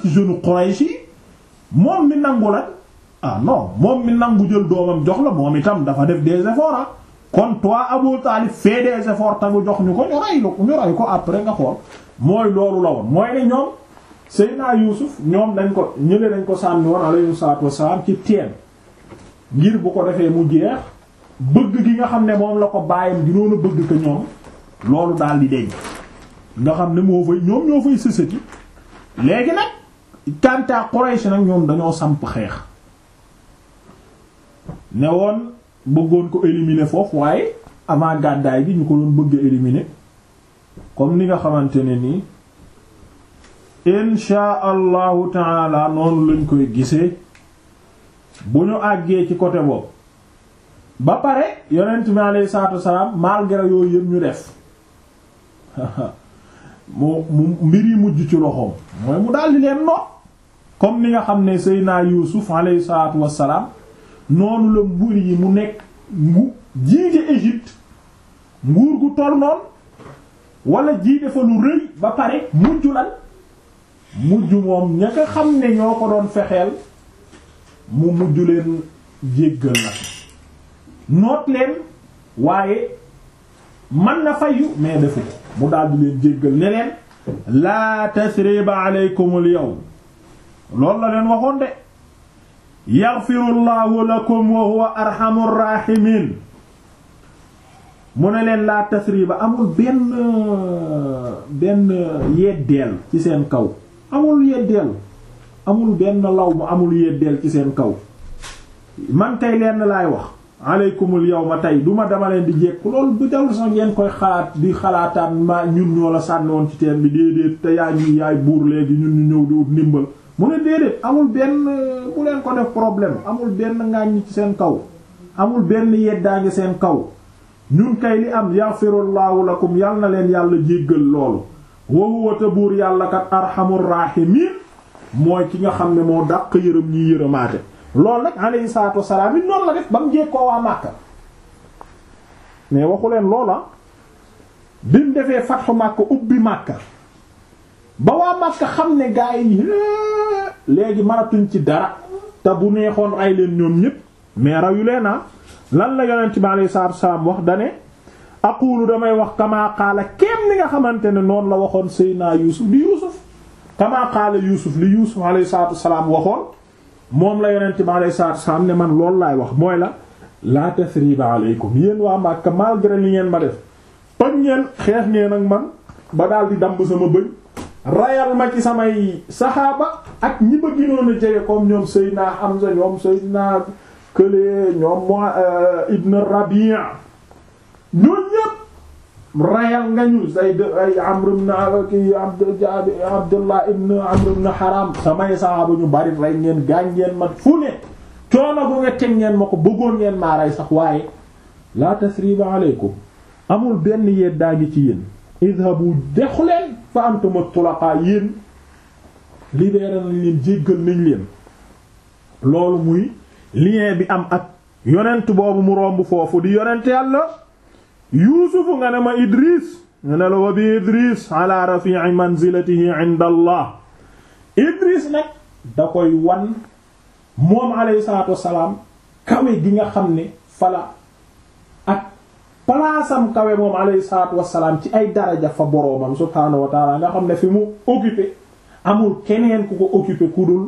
ci jeune Quraysh yi moom mi nangu la ah non moom mi nangu jël doomam jox la moom itam dafa def des efforts ah kon toi Abu Talib fait des efforts tagu jox ñu ko ñu ray ko ñu ray ko après nga xool mooy loolu la woon mooy ne ñoom Seydina Yuusuf ñoom dañ ko ñële dañ ko sànni woon alayhi salaatu wassalaam ci teen ngir bu ko defee mu jeex bëgg gi nga xam ne moom la ko bàyyam ginoon a bëgg ko ñoom loolu daal di deñ nga xam ne moo fay ñoom ñoo fay sësëti léegi nag kanta Quraysh nag ñoom dañoo samp xeex ne woon bëggoon ko éliminer foofu waaye avant gàddaay bi ñu ko doon bëgg éliminer comme ni nga xamante ne nii insha allahu taala noonu lañ koy gisee bu ñu àggee ci côté boobu ba pare yonent mi alayhi salaatu wassalaam malgré yooyu yëpp ñu def mu mu mbir yi mujj ci loxoom mooy mu daldi leen noot comme ni nga xam ne Seydina Yuusuf alayhi salaatu wassalaam noonu la mbir yi mu nekk mu jiite Égypte nguur gu toll noonu wala jiite fa lu rëy ba pare mujj lan mujj moom ña nga xam ne ñoo ko doon fexeel mu mujj leen jéggal nag noot leen waaye man na fayu mais defu ko mu daldi leen jéggal ne leen laa tasriba aleykumul yawm loolu la leen waxoon de yaxfirullahu lakum wa huwa arhamur rahimin mu ne leen laa tasriba amul benn benn yeddeel ci seen kaw amul yeddeel amul benn law mu amul yeddeel ci seen kaw man tey lenn laay wax aleykumul yawma tey duma dama leen di jekku loolu bu dawul sax ngeen koy xalaat di xalaataan ma ñun ñoo la sànni woon ci teen bi déedéet te yaa ñuy yaay buur léegi ñun ñu ñëw di ut ndimbal mu ne déedéet amul benn bu leen ko def problème amul benn ngàññ ci seen kaw amul benn yeddaange seen kaw ñun kay li am yaxfirullahu lakum yal na leen yàlla jéggal loolu wa huwa te buur yàlla kat arhamur rahimin mooy ki nga xam ne moo dàq yërëm ñi yërëmaate loolu nag alayhi salaatu wassalaam it noonu la def ba mu jekkoo waa Màkka mais waxu leen loola bi mu defee fatxu Màkka ubbi Màkka ba waa Màkka xam ne gaa yi léegi mënatuñ ci dara te bu neexoon ay leen ñoom ñépp mais rayu leen ah lan la yonent bi alayhi salaatu wassalaam wax dane aqulu damay wax kama qaala kenn ni nga xamante ne noonu la waxoon Seydina Yuusuf di Yuusuf kama qaala Yuusuf li Yuusuf alayhi salaatu wassalaam waxoon moom la yonent bi alayhi salaatu wassalaam ne man loolu laay wax mooy la la tasriba aleykum yéen waa Makka malgré li ngeen ma def toj ngeen xeex ngeen ak man ba daal di damb sama bëñ rayal ma ci samay saxaaba ak ñi ba ginoon a jege comme ñoom Seydina Hamza ñoom Seydina Kële ñoom mo Ibn Rabi' ñoom ñépp rayal nga ñu say ay Amr ibn ki Abdullah ibn Amr ibn Haram samay saxaaba ñu bari rey ngeen gaañ ngeen ma fu ne coono bu nga teg ngeen ma ko bëggoon ngeen maa rey sax waaye la tasriba aleykum amul benn yeddaa ngi ci yéen idhabu dexu leen fa antum tulaqa yéen libéré nañ leen jéggal nañ leen loolu muy lien bi am ak yonent boobu mu romb foofu di yonent yàlla yuusufu nga ne ma idris nga ne la wa bi idris ala rafi'i manzilatihi inda allah idris nag da koy wan moom alayhi salaatu wassalaam kawe gi nga xam ne fala ak palaasam kawe moom alayhi salaatu wassalaam ci ay daraja fa boroomam subhaanahu wa taala nga xam ne fi mu occupé amul keneen ku ko occupé ku dul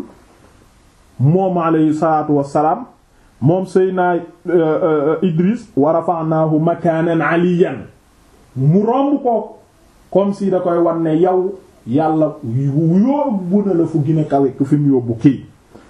moom alayhi salaatu wassalaam moom Seydina Idris wa rafa'naahu makaanan aliyan mu romb ko comme si da koy wan ne yow yàlla yóbbu na la fu gën a kawe ku fi mu yóbbu kii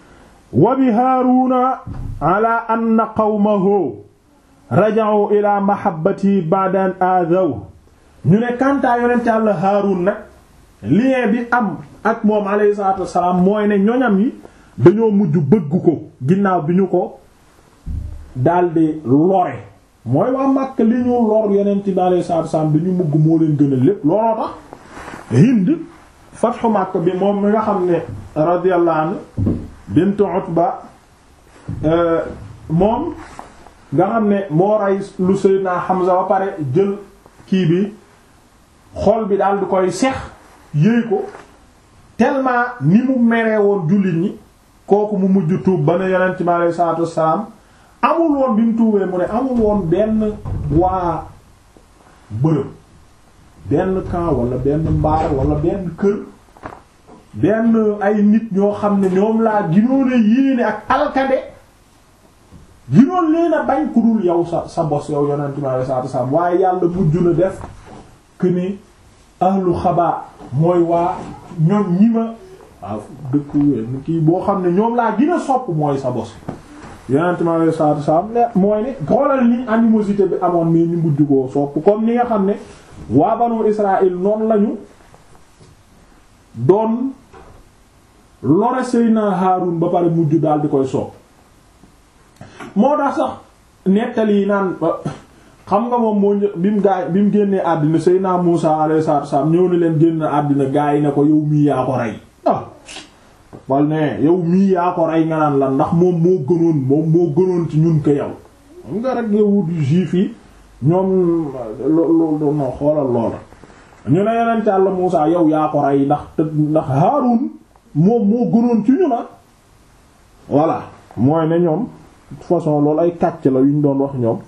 wa bi Haaruna ala anna qawmahu raja'u ila mahabbati ba'da an aadaw ñu ne kantaa yonent yàlla Haarun nag lien bi am ak moom alayhi salaatu wassalaam mooy ne ñoñam yi dañoo mujj bëgg ko ginnaaw bi ñu ko daldi lore mooy waa Makka li ñu lor yonent bi alayhi salaatu wassalaam dañu mugg moo leen gën a lépp looloo tax Hind fatxu Makka bi moom mi nga xam ne radiyallahu anhu bint Utba moom nga xam ne moo rey lu Seydina Hamza ba pare jël kii bi xol bi daal di koy sex yëy ko tellement ni mu meree woon jullit ñi kooku mu mujj tuub ba ne yonent mi alayhi salaatu wassalaam amul woon bi mu tuubee mu ne amul woon benn waa bërëb benn camp wala benn mbaar wala benn kër benn ay nit ñoo xam ne ñoom laa ginoon a yéene ak alkade ginoon leen a bañ ku dul yow sa sa bos yow yonent mi alayhi salaatu wassalaam waaye yàlla mujj na def que ni ahlu xabaa mooy waa ñoom ñi ma waaw dëkk kii boo xam ne ñoom laa gën a sopp mooy sa bos yonent mi alayhi salaatu wassalaam mooy ne xoolal ni animosité bi amoon mais ñu mujj koo sopp comme ni nga xam ne waa banu Israël noonu lañu doon lore Seydina Haarun ba pare mujj daal di koy sopp moo tax sax nettali yi naan xam nga moom moo bi mu gaay bi mu génnee àddina Seydina Muusa alayhi salaatu wassalaam ñëw na leen génn àddina gaay yi ne ko yow mii yaa ko rey ah wal ne yow mii yaa ko rey nga naan la ndax moom moo gënoon moom moo gënoon ci ñun ko yow xam nga rek yawut juif yi ñoom loolu no xoolal loola ñu ne yonent Yàlla Muusa yow yaa ko rey ndax te ndax Haarun moom moo gënoon ci ñu na voilà mooy ne ñoom de toute façon loolu ay kàcc la yu ñu doon wax ñoom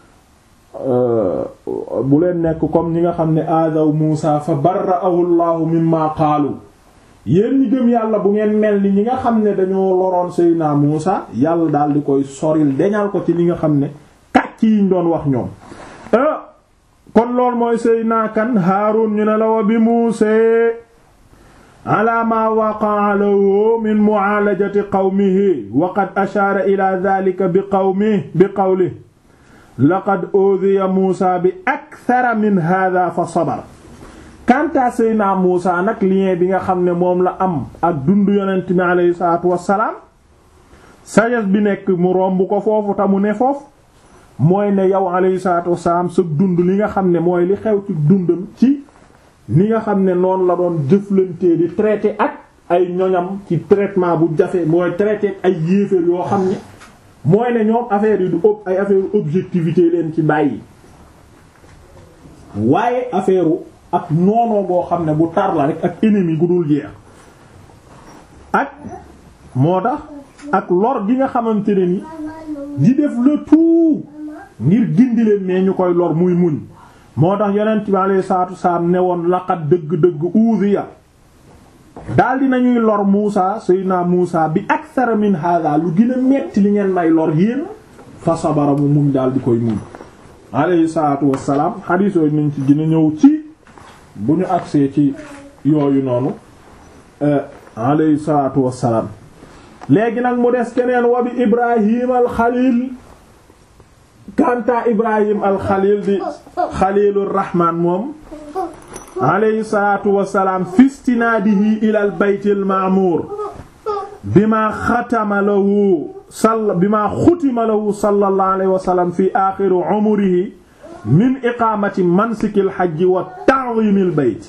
bu leen nekk comme ñi nga xam ne aadaw Muusa fa barra'ahu Allahu mimma qaalu yéen ñi gëm yàlla bu ngeen mel ni ñi nga xam ne dañoo loroon Seydina Muusa yàlla daal di koy soril deñal ko ci li nga xam ne kàcc yi ñu doon wax ñoom kon loolu mooy Seydina kan Haarun ñu ne la wa bi Muusa ala ma waqa'a lahu min mu'aalajati qawmihi wa qad ashaara ila dhalika bi qawmihi bi qawlihi laqad udhiya Muusa bi akthara min hadha fa sabar kanta Seydina Muusa nag lien bi nga xam ne moom la am ak dundu yonent bi aleyhi salaatu wassalaam sagesse bi nekk mu romb ko foofu ta mu ne foofu mooy ne yow aleyhi salaatu wassalaam sa dund li nga xam ne mooy li xew ci dundam ci ni nga xam ne noonu la doon jëflantee di traité ak ay ñoñam ci traitement bu jafe mooy traité ay yéeféer yoo xam ne mooy ne ñoom affaire yi du ëpp ay affaire objectivité leen ci bàyyi waaye affaire ak noonoo boo xam ne bu tar la rek ak ennemi gu dul jeex ak moo tax ak lor gi nga xamante ne ni di def le tout ngir gindi leen mais ñu koy lor muy muñ moo tax yonent bi alayhi salaatu wasalaam ne woon laqad dëgg-dëgg uudiya daal dinañuy lor Muusa Seydina Muusa bi akthara min hada lu gën a metti li ngeen may lor yéen fa sabara mu muñ daal di koy muñ alayhi salaatu wasalaam xadiis yooyu nañ ci gën a ñëw ci bu ñu agsee ci yooyu noonu alayhi salaatu wasalaam léegi nag mu des keneen wa bi Ibrahim al-Xaliil kanta Ibrahim al-Xaliil di Xaliilur Rahmaan moom alayhi salaatu wasalaam fistinaadihi ilal baytil ma'muur bima xatama lahu sall bima xutima lahu sallallahu alayhi wa sallam fi aaxiri umrihi min iqaamati mansikil hajji wa ta'ziimil bayt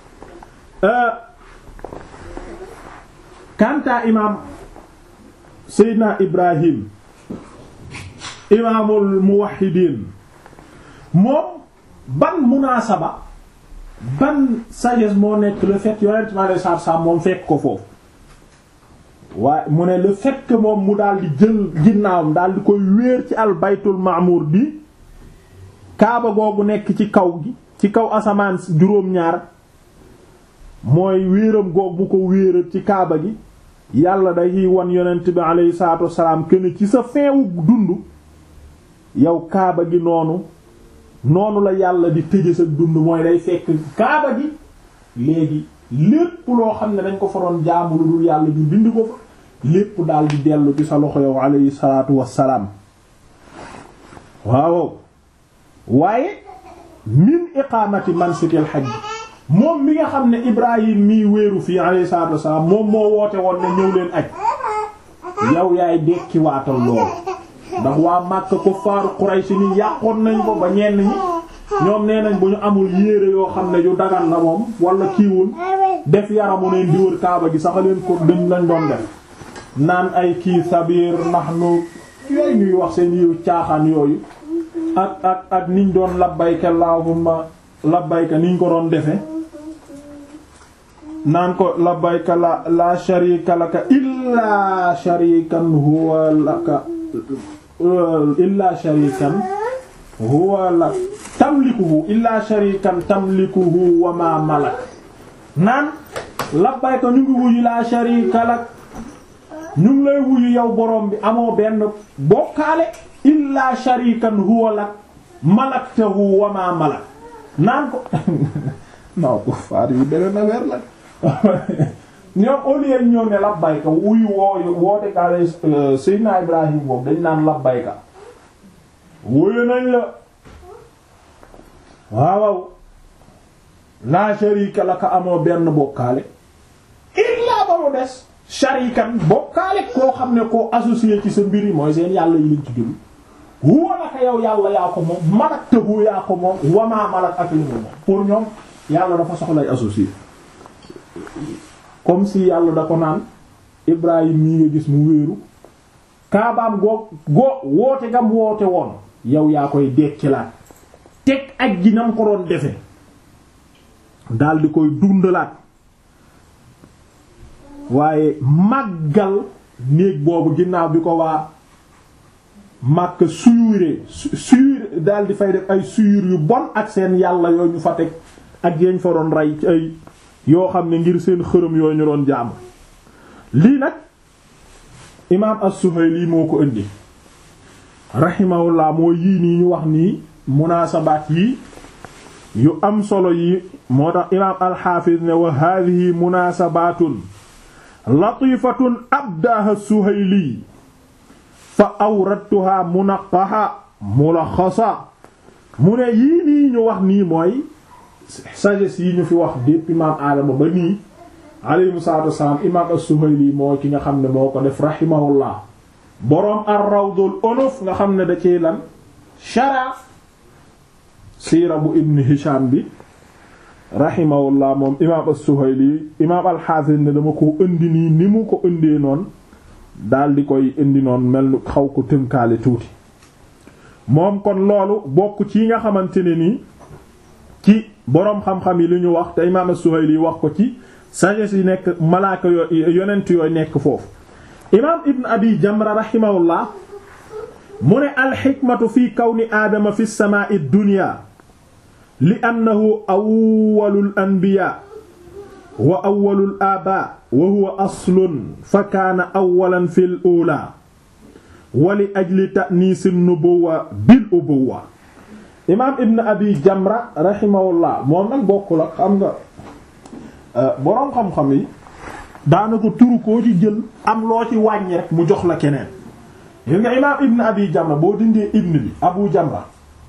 kanta imaam Seydina Ibrahim imaamul muwahhidiin moom ban munaasaba ban sagesse moo nekk le fait yonent mi alayhi salaatu salaam moom fekk ko foofu waaye mu ne le fait que moom mu daal di jël ginnaawam daal di koy wéer ci al baytul ma'mur bi kaaba googu nekk ci kaw gi ci kaw asamaan juróom-ñaar mooy wéeram goog bu ko wéeral ci kaaba gi yàlla day wan yonent bi alayhi salaatu wassalaam kenn ci sa feewu dund yow kaaba gi noonu noonu la yàlla di tëje sa dund mooy day fekk kaaba gi léegi lépp loo xam ne dañ ko fa doon jaamu lu dul yàlla ñu bind ko fa lépp daal di dellu ci sa loxo yow alayhi salaatu wassalaam waaw waaye min iqaamati mansikil hajj moom mi nga xam ne Ibrahim mii wéeru fii alayhi salaatu wassalaam moom moo woote woon ne ñëw leen aj yow yaay dekki waatal loolu ndax waa Makka ko faaru Quraysh ni yàqoon nañ ko ba ñenn ñi ñoom nee nañ bu ñu amul yére yoo xam ne yu dagan la moom wala kiiwul def yaramu neen di wër kaaba gi sax leen ko dañ lañ doon def naan ay kii sabir nahnu yooyu ñuy wax seen yiw caaxaan yooyu ak ak ak niñ doon labbayka allahumma labbayka niñ ko doon defe naan ko labbayka la la sharika laka illa sharikan huwa laka illa sharikan huwa lak tamlikuhu illa sharikan tamlikuhu wa ma malak naan labbayka ñu ngi wuyu la sharika lak ñu ngi lay wuyu yow borom bi amoo benn bokkaale illa sharikan huwa lak malaktahu wa ma malak naan ko non ko faar yi beneen na weer la ñoom au lieu ñoo ne labbayka wuyu wooyu woote kaale Seydina Ibrahim boobu dañ naan labbayka wuyu nañ la waaw la sharika laka amoo benn bokkaale illa ba mu des sharikan bokkaale koo xam ne koo associé ci sa mbir yi mooy seen yàlla yi lañ ci jël huwa naka yow yàlla yaa ko moom malaktahu yaa ko moom wamaa malak ak li mu moom pour ñoom yàlla dafa soxlay associé comme si yàlla da ko naan Ibrahim mii nga gis mu wéeru kaabaam goo goo woote gam woote woon yow yaa koy dekkilaat teg aj gi nam ko doon defe dal di koy dundalaat waaye màggal néeg boobu ginnaaw bi ko waa màkk suyuree suyur daal di fay def ay suyur yu bon ak seen yàlla yooyu ñu fa teg ak yañ fa doon rey ci ay yoo xam ne ngir seen xërëm yooyu ñu doon jàmm lii nag imaam as-Suhayli moo ko indi rahimahullah moo yii nii ñu wax nii munaasabaat yi yu am solo yi moo tax imaam al-Hafiz ne wa hadhihi munaasabaatun latifatun abdaha as-Suhayli fa awradtuha munaqaha mulaxasa mu ne yii nii ñu wax nii mooy sagesse yi ñu fi wax depuis imaam Adama ba nii alayhi salaatu wassalaam imaam as-Suhayli moo ki nga xam ne moo ko def rahimahullah boroom ar-Rawdul Unuf nga xam ne da ciy lan shara siira bu Ibn Hisham bi rahimahullah moom imaam as-Suhayli imaam al-Hafiz ne dama ko indi nii ni mu ko indee noonu daal di koy indi noonu mel ni xaw ko tënkaale tuuti moom kon loolu bokk ci nga xamante ne nii ci boroom xam-xam yi li ñu wax te imaam as-Suhayli wax ko ci sagesse yi nekk malaaka yooyu yonent yooyu nekk foofu imaam ibn abi jamra rahimahullah mu ne alxikmatu fi kawni aadama fi samaa'i dunya li annahu awwalul anbiyaa wa awwalul aabaa wa huwa aslun fa kaana awwalan fil uulaa wa li ajli ta'niisi nubuwwa bil ubuwwa imaam ibn abi jamra rahimahullah moom nag bokkul ak xam nga boroom xam-xam yi daanaka turu koo ci jël am loo ci wàññi rek mu jox la keneen yéen nga imaam ibn abi jamra boo dindee ibn bi abu jamra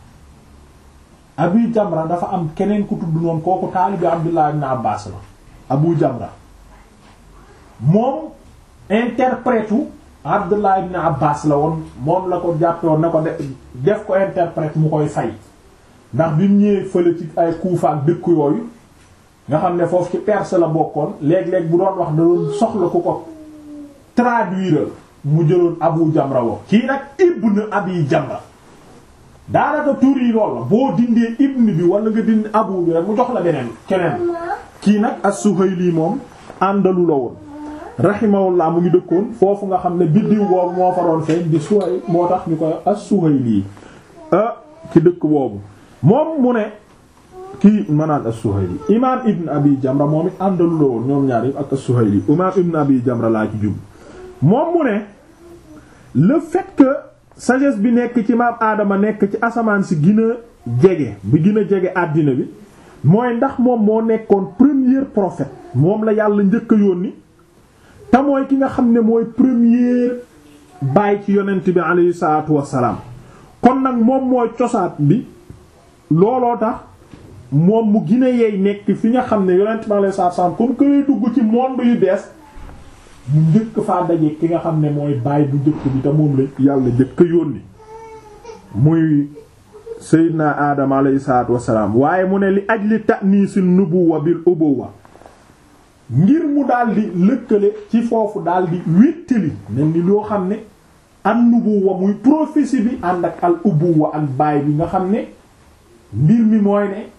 abi jamra dafa am keneen ku tudd noonu kooku taalibi abdullah ibn abbas la abu jamra moom interprète u abdullah ibn abbas la woon moom la ko jàppewoon na ko def ko interprète mu koy fay ndax bi mu ñëwee fële ci ay Kuufa ak dëkk yooyu nga xam ne foofu ci perse la bokkoon léeg-léeg bu doon wax da doon soxla ku ko traduire mu jëloon abu jamra wo kii nag ibn abi jamra daanaka tur yi lool la boo dindee ibn bi wala nga dindi abu bi rek mu jox la beneen keneen kii nag as-Suhayli moom àndalu la woon rahimahullah mu ngi dëkkoon foofu nga xam ne biddiw boobu moo fa doon feeñ di Suhayl moo tax ñu koy as-Suhayli ah ci dëkk boobu moom mu ne kii manaan as-Suhayli imaam ibn abi jamra moom it àndalu la woon ñoom ñaar yëpp ak as-Suhayli imaam ibn abi jamra laa ci jub moom mu ne le fait que sagesse bi nekk ci maam aadama nekk ci asamaan si gën a jege bi gën a jege àddina bi mooy ndax moom moo nekkoon premier prophète moom la yàlla njëkk a yónni te mooy ki nga xam ne mooy premier baay ci yonent bi aleyhi salaatu wassalaam kon nag moom mooy cosaat bi looloo tax moom mu gën a yeey nekk fi nga xam ne yonent bi aleyhi salaatu wassalaam comme que lay dugg ci monde yu bees mu njëkk faa daje ki nga xam ne mooy baay bu njëkk bi te moom la yàlla njëkk a yónni muy Seydina Adama alayhi salaatu wassalaam waaye mu ne li ajli ta'niisi nubuwa bil ubuwa ngir mu daldi lëkkale ci foofu daldi wéttali mel ni loo xam ne an nubuwa muy prophétie bi ànd ak al ubuwa ak baay bi nga xam ne mbir mi mooy ne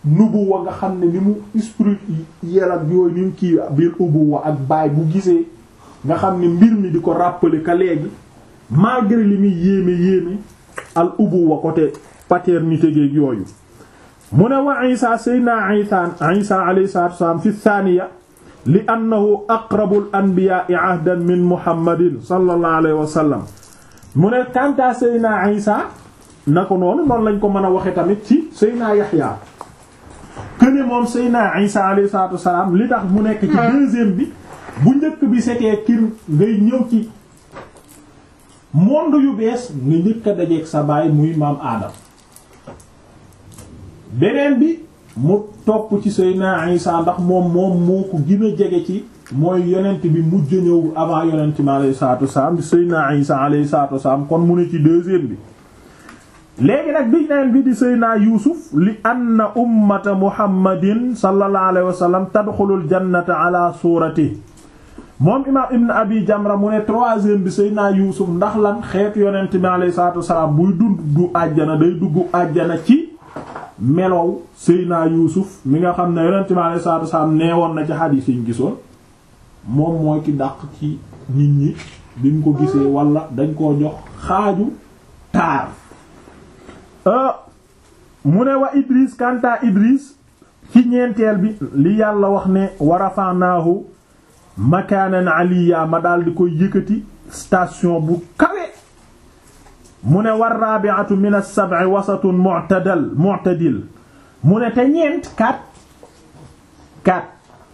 nubuwa nga xam ne ni mu esprit yel ak yooyu ni mu kii biir ubuwa ak baay bu gisee nga xam ne mbir mi di ko rappeler ka léegi malgré li muy yéeme yéeme al ubuwa côté paternité géeg yooyu mu ne wa isa sayna isa isa alayhi salatu wassalam fi thaniya li annahu aqrabul anbiya'i ahdan min muhammadin sallallahu alayhi wa sallam mu ne kanta sayna isa na ko noonu noonu lañ ko mën a waxe tamit ci sayna yaxya këne moom sayna isa alayhi salatu wassalam li tax mu nekk ci deuxième bi bu njëkk bi c'était kir ngay ñëw ci monde yu bees nga njëkk a dajeeg sa baay muy maam aadam beneen bi mu topp ci Seydina Isa ndax moom moom moo ko gën a jege ci mooy yonent bi mujj ñëw avant yonent mi alayhi salaatu wasalaam di Seydina Isa alayhi salaatu wasalaam kon mu ne ci deuxième bi léegi nag bi neen bi di Seydina Yuusuf li anna ummata Muhammadin sallallahu alayhi wa sallam tadxulul jannata ala suurati moom imaam Ibn Abi Jamra mu ne troisième bi Seydina Yuusuf ndax lan xeetu yonent mi alayhi salaatu wasalaam buy dund du àjjana day dugg àjjana ci melow Seydina Yuusuf mi nga xam ne yonent mi alayhi salaatu wasalaam nee woon na ci xadiis yi ñu gisoon moom mooy ki dàq ci nit ñi bi mu ko gisee wala dañ koo jox xaaju taar mu ne wa Idris kanta Idris ci ñeenteel bi li yàlla wax ne wa rafa'naahu makaanan aliya ma daal di koy yëkkati station bu kawe mu ne war rabi'atu min as-sab'i wasatun mu'tadal mu'tadil mu ne te ñeent quatre quatre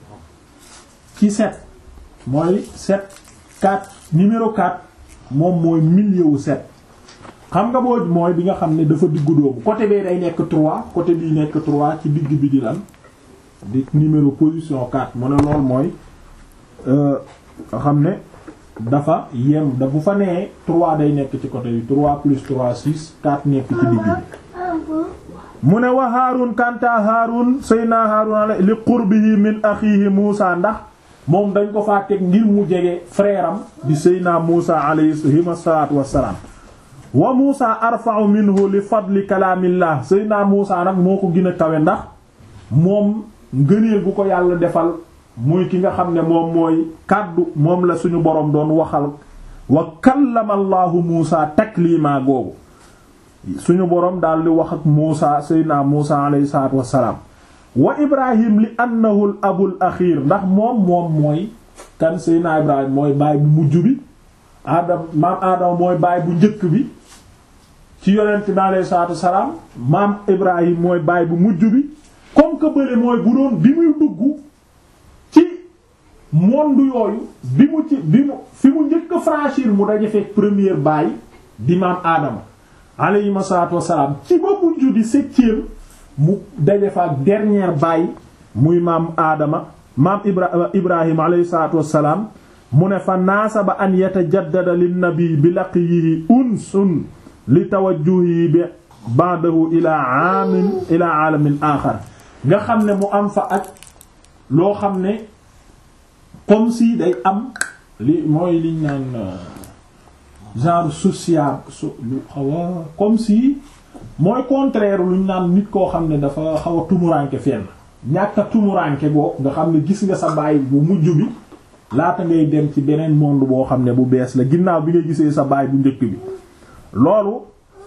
ci sept mooy sept quatre numéro quatre moom mooy milieu wu sept xam nga boo mooy bi nga xam ne dafa diggu doomu côté bee day nekk trois côté bii nekk trois ci digg bi di lan di numéro position quatre mu ne lool mooy nga xam ne dafa yem da bu fa nee trois day nekk ci côté bi trois plus trois six quatre nekk ci digg bi mu ne wa Haarun kanta Haarun sayna Haarun li qurbihi min axiihi Muusa ndax moom dañ ko faa teg ngir mu jege frère am di sayna Muusa alayhi salaatu wassalaam wa Muusa arfa'u minhu li fadli kalaamillah sayna Muusa nag moo ko gën a kawe ndax moom ngëneel gu ko yàlla defal muy ki nga xam ne moom mooy kàddu moom la suñu boroom doon waxal wa kallama allahu Muusa taklima googu suñu boroom daal di wax ak Muusa seydina Muusa alayhi salaatu wassalaam wa Ibrahim li annahu al abul axiir ndax moom moom mooy kan seydina Ibrahim mooy baay bu mujj bi Adam maam Adama mooy baay bu njëkk bi ci yonent bi alayhi salaatu wassalaam maam Ibrahim mooy baay bu mujj bi comme que bële mooy bu doon bi muy dugg ci monde yooyu bi mu ci bi mu fi mu njëkk a franchir mu daje fekk première baay di maam Adama alayhi salaatu wassalaam ci ba mujj di septième mu daje fa ak dernière baay muy maam Adama maam Ibra Ibrahim alayhi salaatu wassalaam mu ne fa naasaba an yatajaddada linnabi bi laqiyihi unsun li tawajjuhi bi ba'dahu ila aamin ila aalamin aaxar nga xam ne mu am fa ak loo xam ne comme si day am li mooy liñ naan genre social so lu xaw a comme si mooy contraire luñ naan nit koo xam ne dafa xaw a tumuranke fenn ñàkk a tumuranke boo nga xam ne gis nga sa baay bu mujj bi laata ngay dem ci beneen monde boo xam ne bu bees la ginnaaw bi nga gisee sa baay bu njëkk bi loolu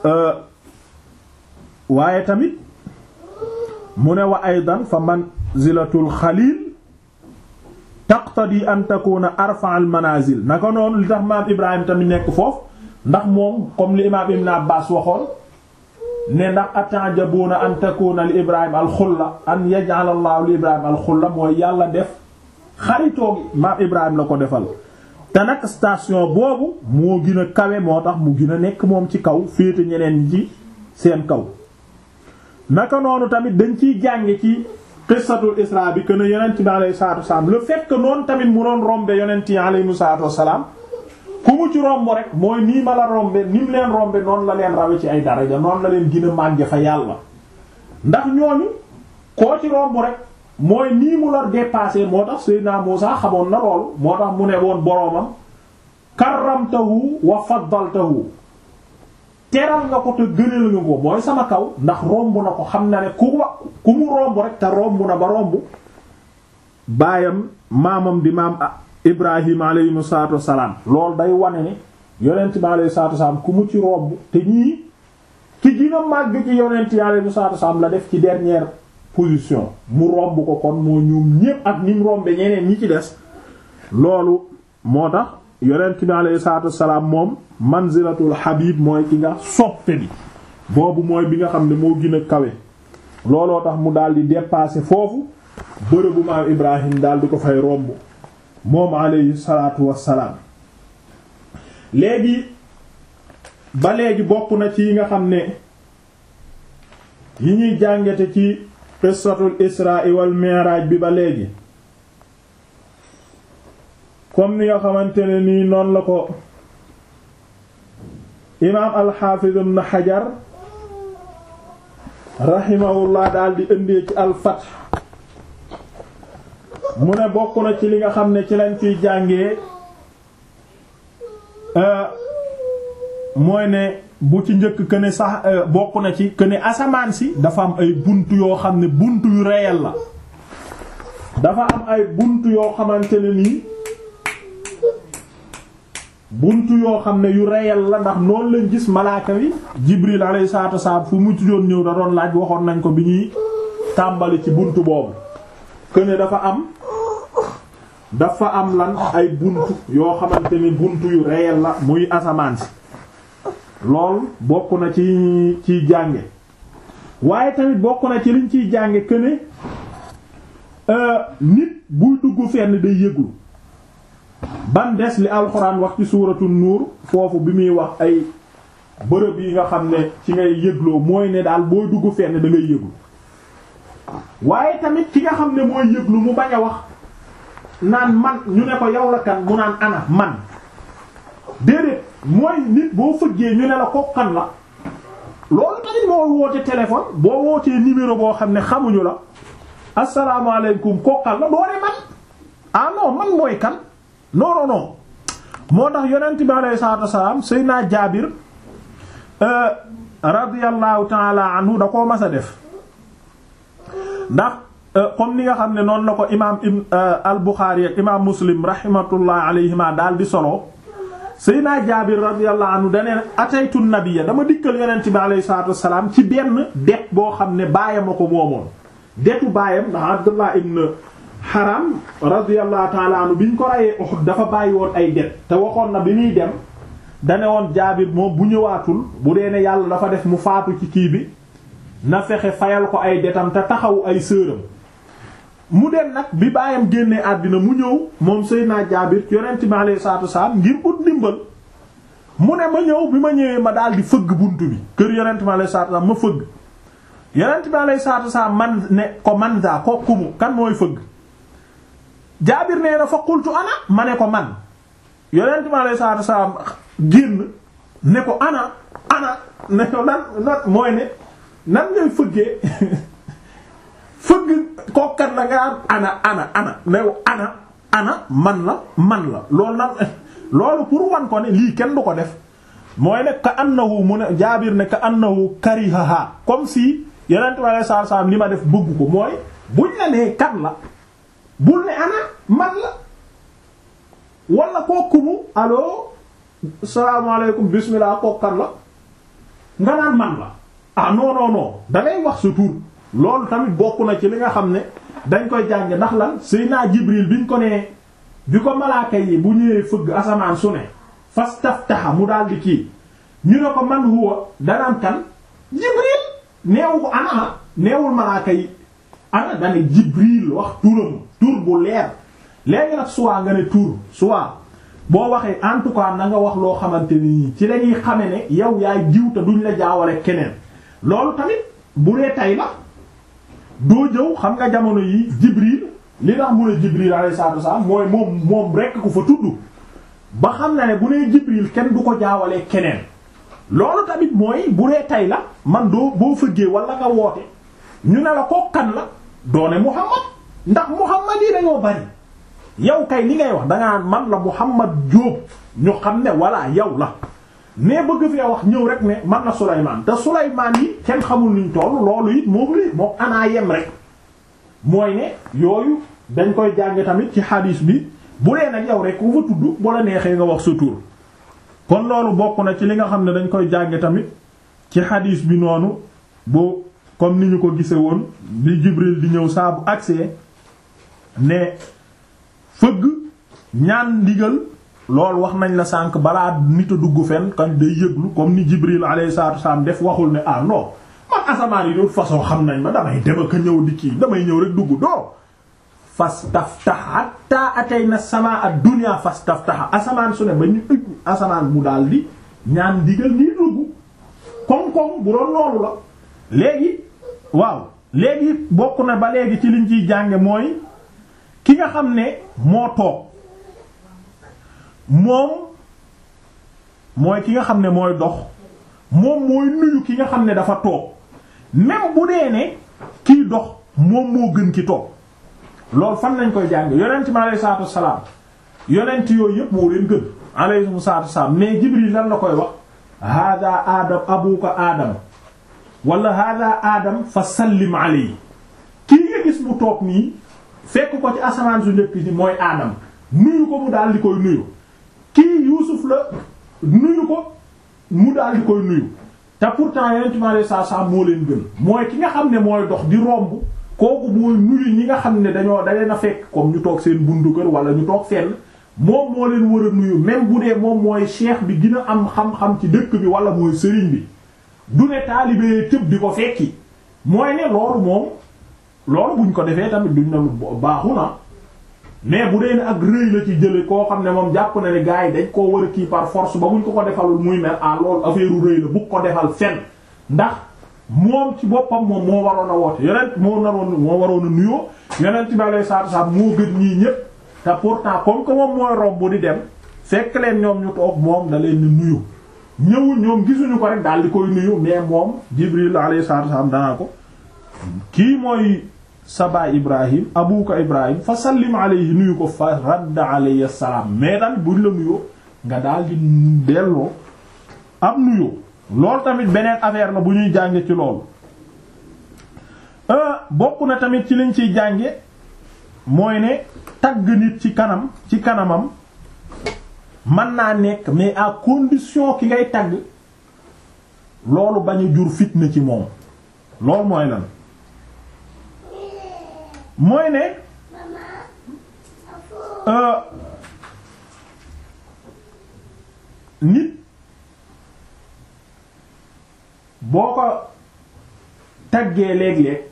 waaye tamit mu ne wa aydan fa manzilatul xalil taqtadi an takuna arfa al manazil naka noonu li tax maam ibrahim tamit nekk foofu ndax moom comme li imaam ibn abbas waxoon ne ndax atajabuna an takuna li ibrahim al xulla an yaj'al allah li ibrahim al xulla mooy yàlla def xaritoo gi maam ibrahim la ko defal te nag station boobu moo gën a kawe moo tax mu gën a nekk moom ci kaw féete ñeneen ci seen kaw naka noonu tamit dañ ciy jànge ci qissatul isra bi que ne yonent bi alayhi salaatu wasalaam le fait que noonu tamit mu doon rombe yonent yi alayhi salaatu wasalaam ku mu ci romb rek mooy nii ma la rombe ni mu leen rombe noonu la leen rawe ci ay daraja noonu la leen gën a màgge fa yàlla ndax ñooñu koo ci romb rek mooy nii mu la dépassé moo tax Seydina Muusa xamoon na loolu moo tax mu ne woon boroomam karramtahu wa faddaltahu teral nga ko te gënal nga ko mooy sama kaw ndax romb na ko xam na ne ku wa ku mu romb rek te romb na ba romb baayam maamam di maam Ibrahim alayhi salaatu wassalaam loolu day wane ne yonent bi alayhi salaatu wassalaam ku mu ci romb te ñii ki gën a màgg ci yonent yi alayhi salaatu wassalaam la def ci dernière position mu romb ko kon moo ñoom ñépp ak ni mu rombe ñeneen ñi ci des loolu moo tax yonent bi alayhi salaatu wassalaam moom manzilatul habib mooy ki nga soppe bi boobu mooy bi nga xam ne moo gën a kawe looloo tax mu daal di dépasser foofu bërëbu maam Ibrahim daal di ko fay romb moom alayhi salaatu wassalaam léegi ba léegi bokk na ci yi nga xam ne yi ñuy jàngate ci qissatul isra wal mi'raj bi ba léegi comme ni nga xamante ne nii noonu la ko imaam alxaafiz ibn xajar rahimahullah daal di indee ci alfath mu ne bokk na ci li nga xam ne ci lañ ciy jàngee mooy ne bu ci njëkk que ne sax bokk na ci que ne asamaan si dafa am ay bunt yoo xam ne bunt yu réel la dafa am ay bunt yoo xamante ne nii bunt yoo xam ne yu réel la ndax noonu lañ gis malaaka wi Jibril alayhi salaatu wasallam fu mu doon ñëw da doon laaj waxoon nañ ko bi ñuy tàmbali ci bunt boobu que ne dafa am dafa am lan ay bunt yoo xamante ni bunt yu réel la muy asamaan si lool bokk na ci ciy jànge waaye tamit bokk na ci liñ ciy jànge que ne nit buy dugg fenn day yëglu ban des li alxuraan wax ci suuratu nuur foofu bi muy wax ay bërëb yi nga xam ne ci ngay yëgloo mooy ne daal booy dugg fenn da ngay yëglu waaye tamit ki nga xam ne mooy yëglu mu bañ a wax naan man ñu ne ko yow la kan mu naan ana man déedéet mooy nit boo fëggee ñu ne la ko kan la loolu tamit moo woote téléphone boo wootee numéro boo xam ne xamuñu la asalaamaaleykum ko kan la doo ne man ah non man mooy kan non non non moo tax yonent bi alayhi salaatu wasalaam Seydina Jaabir radiyallahu taala anhu da koo mas a def ndax comme ni nga xam ne noonu la ko imaam ibn al-Bukhari ak imaam Muslim rahmatullah alayhima daal di solo Seydina Jaabir radiyallahu anhu dane ataytu nabiyya dama dikkal yonent bi alayhi salaatu wasalaam ci benn det boo xam ne baayam a ko moomoon detu baayam ndax Abdullah ibn Haram radiyallahu ta'ala anhu bi ñu ko rayee Uhud dafa bàyyi woon ay det te waxoon na bi muy dem dane woon Jaabir moom bu ñëwaatul bu dee ne yàlla dafa def mu faatu ci kii bi na fexe fayal ko ay detam te taxaw ay sëram mu dem nag bi baayam génnee àddina mu ñëw moom Seydina Jaabir yonent mi alayhi salaatu wasalaam ngir ut dimbal mu ne ma ñëw bi ma ñëwee ma daal di fëgg buntu bi kër yonent mi alayhi salaatu wasalaam ma fëgg yonent mi alayhi salaatu wasalaam man ne ko man daa ko kumu kan mooy fëgg Jaabir nee na fa qultu ana ma ne ko man yonent mi alayhi salaatu wasalaam génn ne ko ana ana ne ko nan nan mooy ne nan ngay fëggee fëgg kokkat la nga ana ana ana new ana ana man la man la loolu nan loolu pour wan ko ne lii kenn du ko def mooy ne ka annahu mu ne jaabir ne ka annahu karihaha comme si yeneen ma ne saa saa li ma def bëgg ko mooy buñ la nee kan la bul ne ana man la wala kookumu allo salaamaaleykum bismillah kokkat la nga naan man la ah non non non da ngay wax sa tur loolu tamit bokk na ci li nga xam ne dañ koy jànge ndax lan Seydina Jibril biñ ko nee bi ko malaaka yi bu ñëwee fëgg asamaan su ne fastaftaha mu daal di kii ñu ne ko man huwa danaan kan Jibril neewu ko ana neewul malaaka yi ana dane Jibril wax turam tur bu leer léegi nag soit nga ne tur soit boo waxee en tout cas na nga wax loo xamante ni ci lañuy xame ne yow yaay jiw te duñ la jaawale keneen loolu tamit bu dee tay la doo jëw xam nga jamono yi Jibril li tax mu ne Jibril alayhi salaatu wasallam mooy moom moom rekk ko fa tudd ba xam na ne bu nee Jibril kenn du ko jaawalee keneen loolu tamit mooy bu dee tay la man doo boo fëggee wala nga woote ñu ne la ko kan la doone Muhammad ndax Muhammad yi dañoo bari yow kay li ngay wax dangaa man la Muhammad Jóob ñu xam ne walla yow la mais bëgg fee wax ñëw rek ne man na Sulaymaan te Sulaymaan yi kenn xamul nuñ toll loolu it moom lii moom anaa yem rek mooy ne yooyu dañ koy jàng tamit ci hadis bi bu dee nag yow rek ku fa tudd bu la neexee nga wax sa tur kon loolu bokk na ci li nga xam ne dañ koy jàng tamit ci hadis bi noonu bu comme ni ñu ko gise woon bi Jibril di ñëw saa bu agsee ne fëgg ñaan ndigal loolu wax nañ la sànq balaa nit a dugg fenn kañ day yëglu comme ni Jibril alayhi salaatu wasallam def waxul ne ah non man asamaan yi de toute façon xam nañ ma damay dem ak ñëw di kii damay ñëw rek dugg doo fastaftah hatta atayna sama ad-dunya fastaftah asamaan su ne ba ñu ëpp asamaan mu daal di ñaan ndigal nii dugg koŋ-koŋ bu doon loolu la léegi waaw léegi bokk na ba léegi ci liñ ciy jànge mooy ki nga xam ne moo toog moom mooy ki nga xam ne mooy dox moom mooy nuyu ki nga xam ne dafa toog même bu dee ne kiy dox moom moo gën ki toog loolu fan lañ koy jàng yonent mi alayhi salaatu wassalaam yonent yooyu yëpp moo leen gën alayhi salaatu wassalaam mais Jibril lan la koy wax hada adam abuka adam wala hada adam fa sallim alayhi kii nga gis mu toog nii fekk ko ci asamaan su njëkk ci mooy aadam nuyu ko mu daal di koy nuyu kii yuusuf la nuyu ko mu daal di koy nuyu te pourtant yonent mi alayhi salaatu salaam moo leen gën mooy ki nga xam ne mooy dox di romb kooku mooy nuyu ñi nga xam ne dañoo da leen a fekk comme ñu toog seen bundu kër wala ñu toog fenn moom moo leen war a nuyu même bu dee moom mooy cheikh bi gën a am xam-xam ci dëkk bi wala mooy sëriñ bi du ne taalibe tëb di ko fekki mooy ne loolu moom loolu buñ ko defee tamit duñ ne baaxu na mais bu dee ne ak rëy la ci jële koo xam ne moom jàpp na ne gars yi dañ koo war a kii par force ba buñ ko ko defalul muy mel ah loolu affaire u rëy la bu ko defal fenn ndax moom ci boppam moom moo waroon a woote yonent moo naroon moo waroon a nuyoo yonent bi alayhi salaatu wasallam moo gën ñii ñépp te pourtant comme que moom mooy romb di dem fekk leen ñoom ñu toog moom da leen di nuyu ñëwul ñoom gisuñu ko rek daal di koy nuyu mais moom Jibril alayhi salaatu wasallam danaa ko kii mooy sa baay Ibrahim abuka Ibrahim fa sallim alayhi nuyu ko fa radda alayhi salaam mais tamit buñ la nuyoo nga daal di delloo am nuyoo loolu tamit beneen affaire la bu ñuy jànge ci loolu bokk na tamit ci liñ ciy jànge mooy ne tagg nit ci kanam ci kanamam mën naa nekk mais à condition ki ngay tagg loolu bañ a jur fitna ci moom loolu mooy lan mooy ne nit boo ko taggee léeg-léeg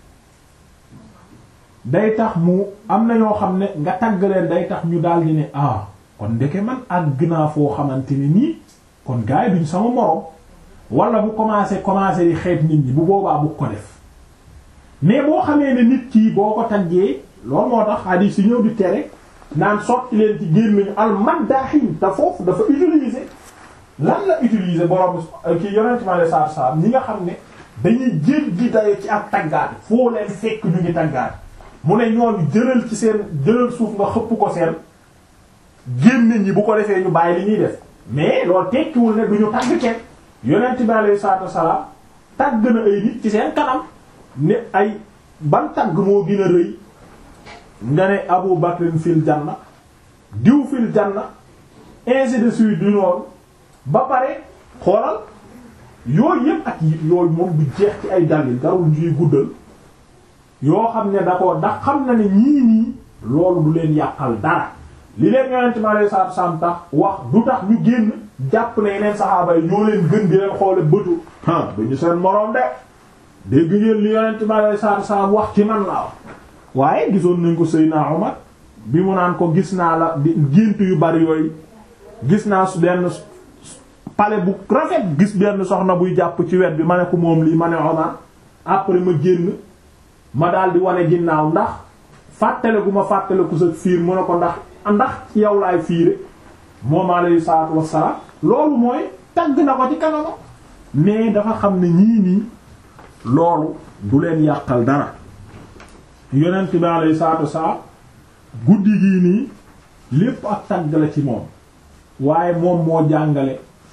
day tax mu am na ñoo xam ne nga tagg leen day tax ñu daal di ne ah kon ndeke man àgg naa foo xamante ni nii kon gars yi duñ sama morom wala bu commencé commencé di xeet nit ñi bu boobaa bu ko def mais boo xamee ne nit kii boo ko taggee loolu moo tax hadith si ñëw di tere naan sotti leen ci gémmiñu al maddahin te foofu dafa utiliser lan la utiliser borom kii yonent ma le sar sam ñi nga xam ne dañuy jël di dayo ci ak taggaat foo leen fekk ñu ngi taggaat mu ne ñooñu jëlal ci seen jëlal suuf nga xëpp ko seen gémmiñ ñi bu ko defee ñu bàyyi li ñuy def mais loolu tekkiwul ne duñu tagg kenn yonent bi alayhi salaatu wasalaam tagg na ay nit ci seen kanam ne ay ban tagg moo gën a rëy nga ne Abu Bakrin fil janna diw fil janna ainsi de suite du noonu ba pare xoolal yooyu yëpp ak yooyu moom du jeex ci ay dalil garul ñuy guddal yoo xam ne da ko ndax xam na ne ñii nii loolu du leen yàqal dara li leen yonent mi alayhi salaatu wasalaam tax wax du tax ñu génn jàpp ne yeneen saxaaba yi ñoo leen gën di leen xoole bëtu ah duñu seen moroom de dégg ngeen li yonent mi alayhi salaatu wasalaam wax ci man laa wax waaye gisoon nañ ko Seydina Omar bi mu naan ko gis naa la di gént yu bari yooyu gis naa su benn pale bu rafet gis benn soxna buy jàpp ci wet bi ma ne ko moom lii ma ne Omar après ma génn ma daal di wane ginnaaw ndax fàttale gu ma fàttale ku sa fiir mu ne ko ndax ndax ci yow laay fiire moom alayhi salaatu wassalaam loolu mooy tagg na ko ci kanamam mais dafa xam ne ñii nii loolu du leen yàqal dara yonent bi alayhi salaatu wassalaam guddi gii nii lépp ak tagg la ci moom waaye moom moo jàngale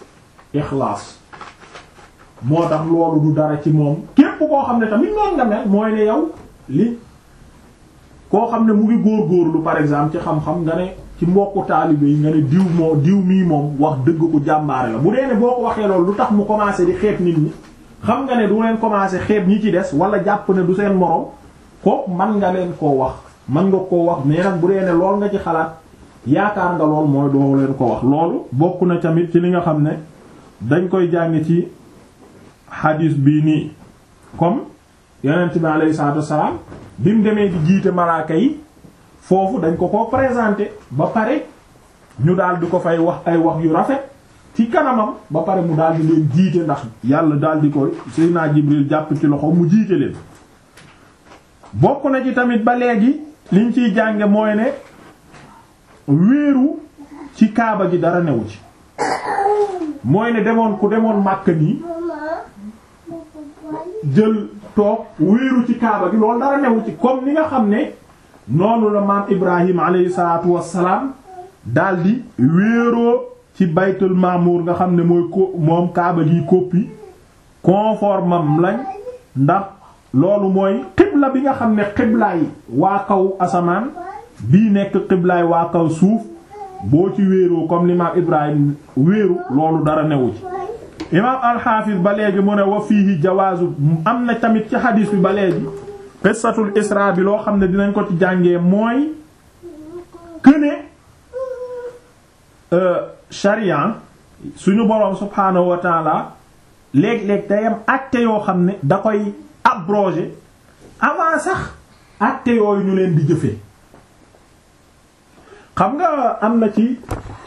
ixlaas moo tax loolu du dara ci moom képp koo xam ne tamit noonu nga mel mooy ne yow li koo xam ne mu ngi góorgóorlu par exemple ci xam-xam nga ne ci mbokku taalibe yi nga ne diw moo diw mii moom wax dëgg ko jàmbaare la bu dee ne boo ko waxee loolu lu tax mu commencé di xeeb nit ñi xam nga ne du leen commencé xeeb ñi ci des wala jàpp ne du seen morom ko man nga leen koo wax man nga koo wax mais nag bu dee ne lool nga ci xalaat yaakaar nga lool mooy doo leen ko wax loolu bokk na tamit ci li nga xam ne dañ koy jàng ci hadis bii nii comme yonent bi alayhi salaatu wassalaam bi mu demee di jiite malaaka yi foofu dañ ko ko présenté ba pare ñu daal di ko fay wax ay wax yu rafet ci kanamam ba pare mu daal di leen jiite ndax yàlla daal di koy Seydina Jibril jàpp ci loxo mu jiite leen bokk na ci tamit ba léegi liñ ciy jànge mooy ne wéeru ci kaaba gi dara newu ci mooy ne demoon ku demoon Makka nii jël toog wéeru ci kaaba gi loolu dara newu ci comme ni nga xam ne noonu la maam Ibrahim alayhi salaatu wassalaam daldi wéeroo ci baytul maamur nga xam ne mooy ko moom kaaba gi copie conformam lañ ndax loolu mooy xibla bi nga xam ne xiblaay waa kaw asamaan bii nekk xiblaay waa kaw suuf boo ci wéeroo comme li maam Ibrahim wéeru loolu dara newu ci imaam alxaafis ba léegi mu ne wa fiihi jawaazu am na tamit ci xadiis bi ba léegi qissatul isra bi loo xam ne dinañ ko ci jàngee mooy këne sharia suñu boroom subhaanahu wa taala léeg-léeg day am acte yoo xam ne da koy abroger avant sax acte yooyu ñu leen di jëfee xam nga am na ci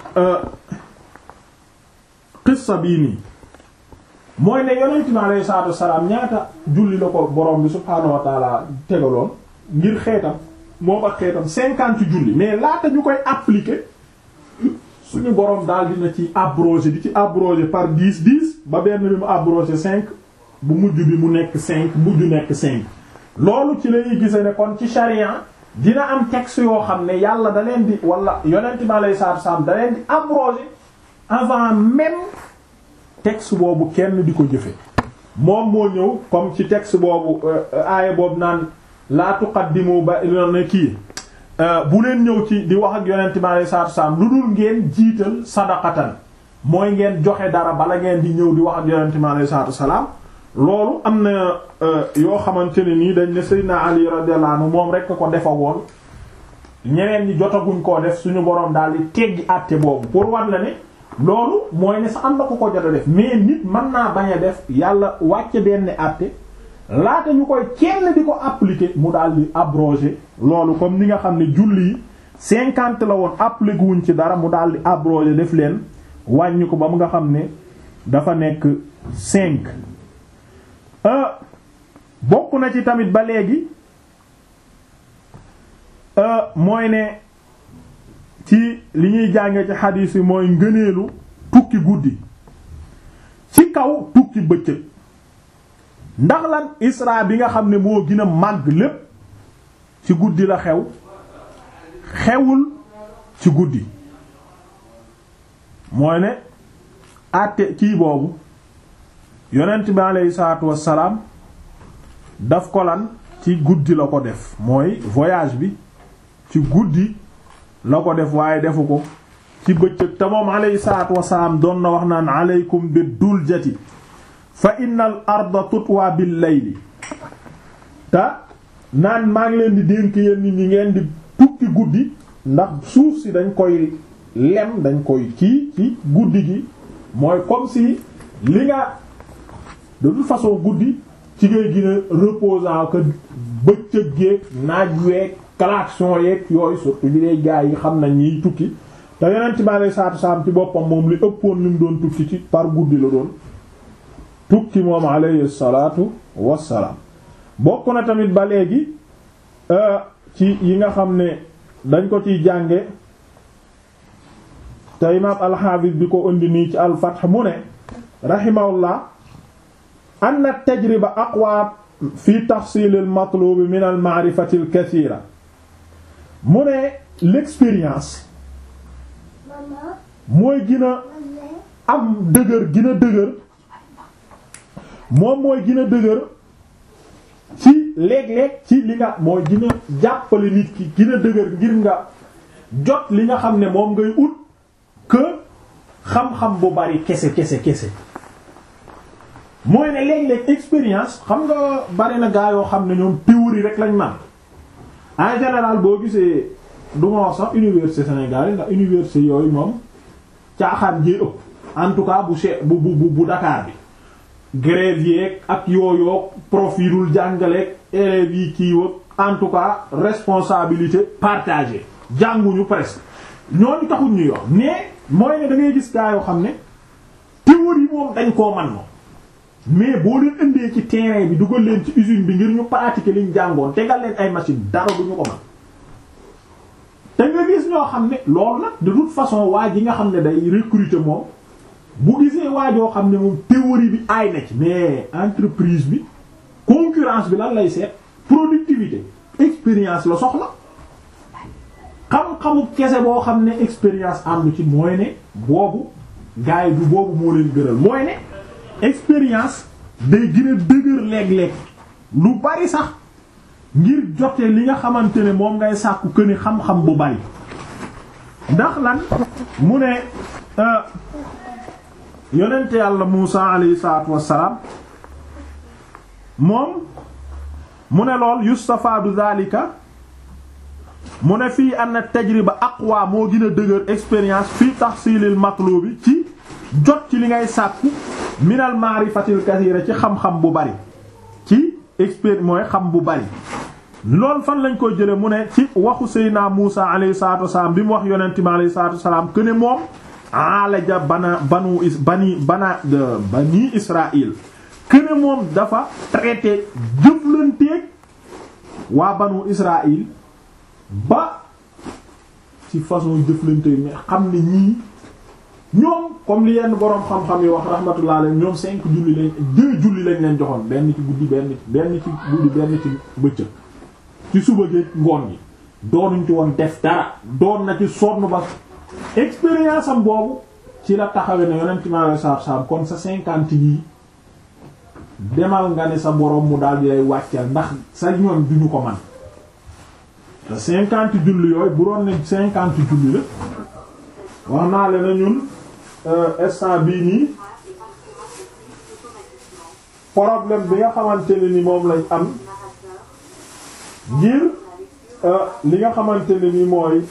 qissa bii nii mooy ne yonent bi alayhi salaatu wassalaam ñaata julli la ko borom bi subhaanahu wa taala tegaloon ngir xeetam moom ak xeetam cinquante julli mais laata ñu koy appliquer suñu borom daal dina ci abrogé di ci abrogé par dix dix ba benn bi mu abrogé cinq bu mujj bi mu nekk cinq mujj nekk cinq loolu ci lañuy gise ne kon ci charia dina am texte yoo xam ne yàlla da leen di wala yonent bi alayhi salaatu wassalaam da leen di abrogé avant même texte boobu kenn di ko jëfe moom moo ñëw comme ci texte boobu aaya boobu naan laa tuqaddimu ba na kii bu leen ñëw ci di wax ak yonent bi alayhi salaatu wasallam lu dul ngeen jiital sadaqatan mooy ngeen joxe dara bala ngeen di ñëw di wax ak yonent bi alayhi salaatu wasallam loolu am na yoo xamante ne nii dañ ne Seydina Ali radiyallahu anhu moom rekk ko defa woon ñeneen ñi jotaguñ koo def suñu boroom daal di teggi àtte boobu pour war na ne loolu mooy ne sax am na ko ko jot a def mais nit mën naa bañ a def yàlla wàcce benn àtte laata ñu koy kenn di ko appliquer mu daal di abroger loolu comme ni nga xam ne julli yi cinquante la woon appliquer wuñ ci dara mu daal di abroger def leen wàññi ko ba mu nga xam ne dafa nekk cinq bokk na ci tamit ba léegi mooy ne ci li ñuy jànge ci xadiis yi mooy ngëneelu tukki guddi ci kaw tukki bëccëg ndax lan isra bi nga xam ne moo gën a màgg lépp ci guddi la xew xewul ci guddi mooy ne àtte kii boobu yonent bi aleyhi salaatu wassalaam daf ko lan ci guddi la ko def mooy voyage bi ci guddi la ko def waaye defu ko ci bëccëg te moom alayhi salaatu wasalaam doon na wax naan aleykum bi duljati fa innal arda tutwa bil layli te naan maa ngi leen di dénk yéen nit ñi ngeen di tukki guddi ndax suuf si dañ koy lem dañ koy kii ci guddi gi mooy comme si li nga de toute façon guddi ci ngay gën a reposant que bëccëg geeg naaj weeg klaxon yeeg yooyu surtout bi dee gaa yi xam nañ ñiy tukki te yonent bi alei salatu salaam ci boppam moom li ëppoon li mu doon tukki ci par guddi la doon tukki moom alayhi salatu wassalaam bokk na tamit ba léegi ci yi nga xam ne dañ ko ciy jànge te imaam alxaafis bi ko indi nii ci alfath mu ne rahimahullah anna tajriba aqwa fi tahsil al matlub min al ma'rifati al kathira mu ne l'expérience mooy gën a am dëgër gina dëgër moom mooy gina dëgër ci léeg-léeg ci li nga mooy gina jàppale nit ki gina dëgër ngir nga jot li nga xam ne moom ngay ut que xam-xam bu bari kese kese kese mooy ne léeg-léeg expérience xam nga bari na gaa yoo xam ne ñoom théorie rek lañ man en général boo gisee du ma wax sax université Sénégal yi ndax université yooyu moom caaxaan jee ëpp en tout cas bu che bu bu bu Dakar bi grève yeeg ak yooyoog profilul jàngaleeg élèves yi kii wag en tout cas responsabilité partagée jànguñu presque ñooñu taxul ñuy wax mais mooy ne da ngay gis gaa yoo xam ne théorie moom dañ koo man moom mais boo leen indee ci terrain bi dugal leen ci usine bi ngir ñu pratiquer liñ jàngoon tegal leen ay machine dara du ñu ko man te nga gis ñoo xam ne loolu nag de toute façon waa ji nga xam ne day recruter moom bu gisee waajoo xam ne moom théorie bi aay na ci mais entreprise bi concurrence bi lan lay seet productivité expérience la soxla xam-xamu kese boo xam ne expérience am ci mooy ne boobu gars yi du boobu moo leen gënal mooy ne expérience day gën a dëgër léeg-léeg lu bari sax ngir jote li nga xamante ne moom ngay sàkku këni xam-xam bu bari ndax lan mu ne yonente yàlla Muusa alayhi salaatu wassalaam moom mu ne lool yustafaadu zalika mu ne fii anna tajriba aqwa moo gën a dëgër expérience fii tahsilil matlubi ci jot ci li ngay sàkku minal maarifatil kasiira ci xam-xam bu bari ci expérience mooy xam bu bari loolu fan lañ koy jële mu ne ci waxu Seydina Muusa alayhi salaatu wassalaam bi mu wax yonente bi alayhi salaatu wassalaam que ne moom alaja bana banu is bani bana bani Israël këne moom dafa traité jëflanteeg waa banu Israël ba ci façon jëflanteeg mais xam ne ñii ñoom comme li yenn boroom xam-xam yi wax rahmatullah alayhi ñoom cinq julli lañ deux julli lañ leen joxoon benn ci guddi benn ci benn ci guddi benn ci bëccëg ci suba gi ngoon gi doonuñ ci woon def dara doon na ci sonn ba expérience am boobu ci la taxawee ne yonent mi alayhi salaatu salaam kon sa cinquante yi demal nga ne sa borom mu daal di lay wàcceel ndax sa ñoom duñu ko man te cinquante julli yooyu bu doon ne cinquante julli la wax naa leen na ñun instant bii nii problème bi nga xamante ne ni moom lañ am ngir li nga xamante ne ni mooy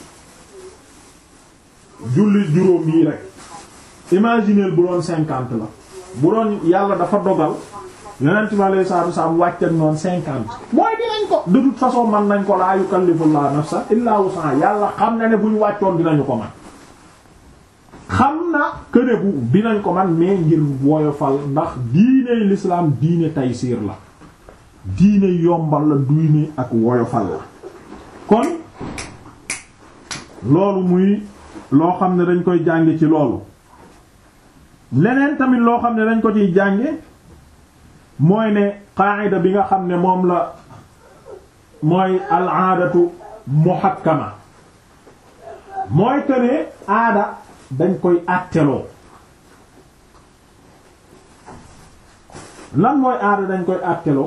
julli juróom yi rek imaginez bu doon cinquante la bu doon yàlla dafa dogal yonent bi alayhi salaatu wasallam wàcc ak noonu cinquante mooy dinañ ko de toute façon man nañ ko laa yukallifullahu nafsan illa wus'aha yàlla xam na ne bu ñu wàccoon dinañu ko man xam na këne bu dinañ ko man mais ngir woyofal ndax diiney l'islam diine taysiir la diine yombal la diine ak woyofal la kon loolu muy loo xam ne dañ koy jànge ci loolu leneen tamit loo xam ne dañ ko ciy jànge mooy ne qaida bi nga xam ne moom la mooy al aadatu muhakkama mooy que ne aada dañ koy àtteloo lan mooy aada dañ koy àtteloo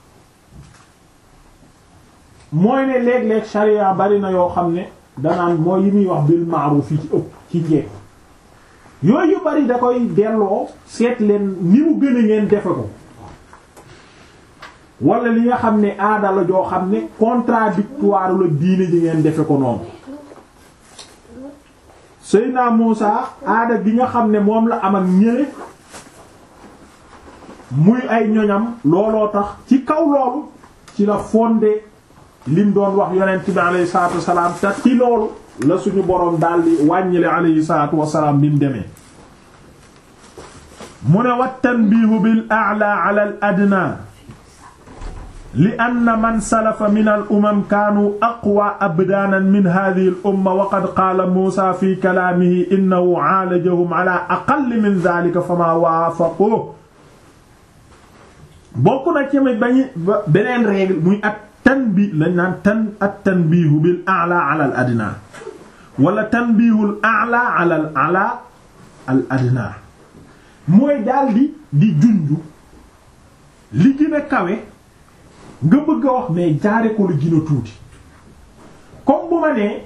mooy ne léeg-léeg sharia bari na yoo xam ne danaan mooy yi muy wax bil ma'ruf yi ci ëpp ci njekk yooyu yu bari da koy delloo seet leen ni mu gën a ngeen defe ko wala li nga xam ne aada la joo xam ne contradictoire la diine ji ngeen defe ko noonu Seydina Muusa aada gi nga xam ne moom la am ak ñële muy ay ñoñam looloo tax ci kaw loolu ci la fondé lim doon wax yonent bi alayhi salaatu wasalaam te ci loolu la suñu boroom daldi wàññile alayhi salaatu wasalaam bi mu demee mu ne wa tanbiihu bil a'la ala al adna li anna man salafa min al umam kaanu aqwa abdaanan min hadhihi al umma wa qad qaala Muusaa fi kalaamihi innahu aalajahum ala aqall min dhaalika famaa waafaquhu bokk na ci bañu beneen règle muy at tanbi lañ naan tan at tanbiihu bil a'la ala al adna wala tanbiihul a'la ala al a'la al adna mooy daldi di junju li gën a kawe nga bëgg a wax mais jaare ko lu gën a tuuti comme bu ma nee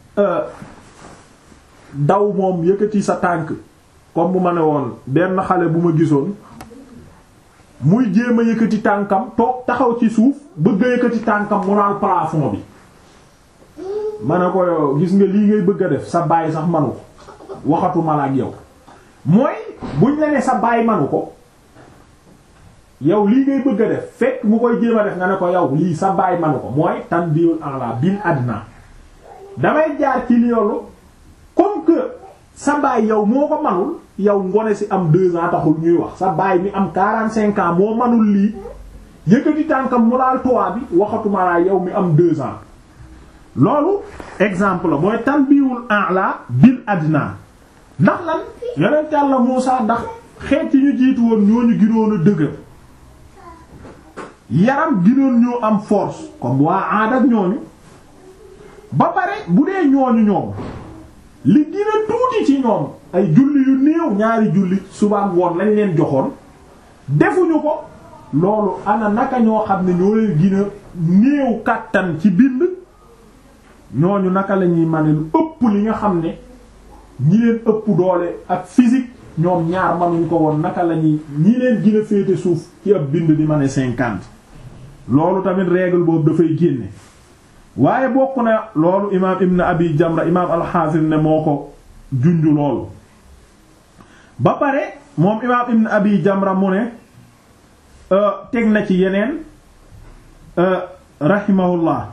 daw moom yëkkati sa tànk comme bu ma ne woon benn xale bu ma gisoon muy jéem a yëkkati tànkam toog taxaw ci suuf bëgg a yëkkati tànkam mu naan plafond bi ma ne ko yow gis nga lii ngay bëgg a def sa baay sax manu ko waxatu ma la ak yow mooy buñ la ne sa baay manu ko yow lii ngay bëgg a def fekk mu koy jéem a def nga ne ko yow lii sa baay manu ko mooy tan biul ala bil adna damay jaar ci loolu comme que sa baay yow moo ko manul yow ngone si am deux ans taxul ñuy wax sa baay mi am quarante cinq ans moo manul lii yëkkati tànkam mu laal toit bi waxatuma laa yow mi am deux ans loolu exemple la mooy tanbiwul a'la bil adna ndax lan yonent Yàlla Muusaa ndax xeet yi ñu jiitu woon ñooñu ginoon a dëgër yaram ginoon ñoo am force comme waa Aad ak ñooñu ba pare bu dee ñooñu ñoom li gën a tuuti ci ñoom ay julli yu néew ñaari julli subaam woon lañ leen joxoon defuñu ko loolu ana naka ñoo xam ne ñoo leen gën a néew kàttan ci bind ñooñu naka la ñuy mane lu ëpp li nga xam ne ñi leen ëpp doole ak physique ñoom ñaar manuñ ko woon naka la ñuy ñi leen gën a féete suuf ci ab bind di ma ne cinquante loolu tamit règle boobu dafay génne waaye bokk na loolu imaam ibn abi jamra imaam alxaafis ne moo ko junju loolu ba pare moom imaam ibn abi jamra mu ne teg na ci yeneen rahimahullah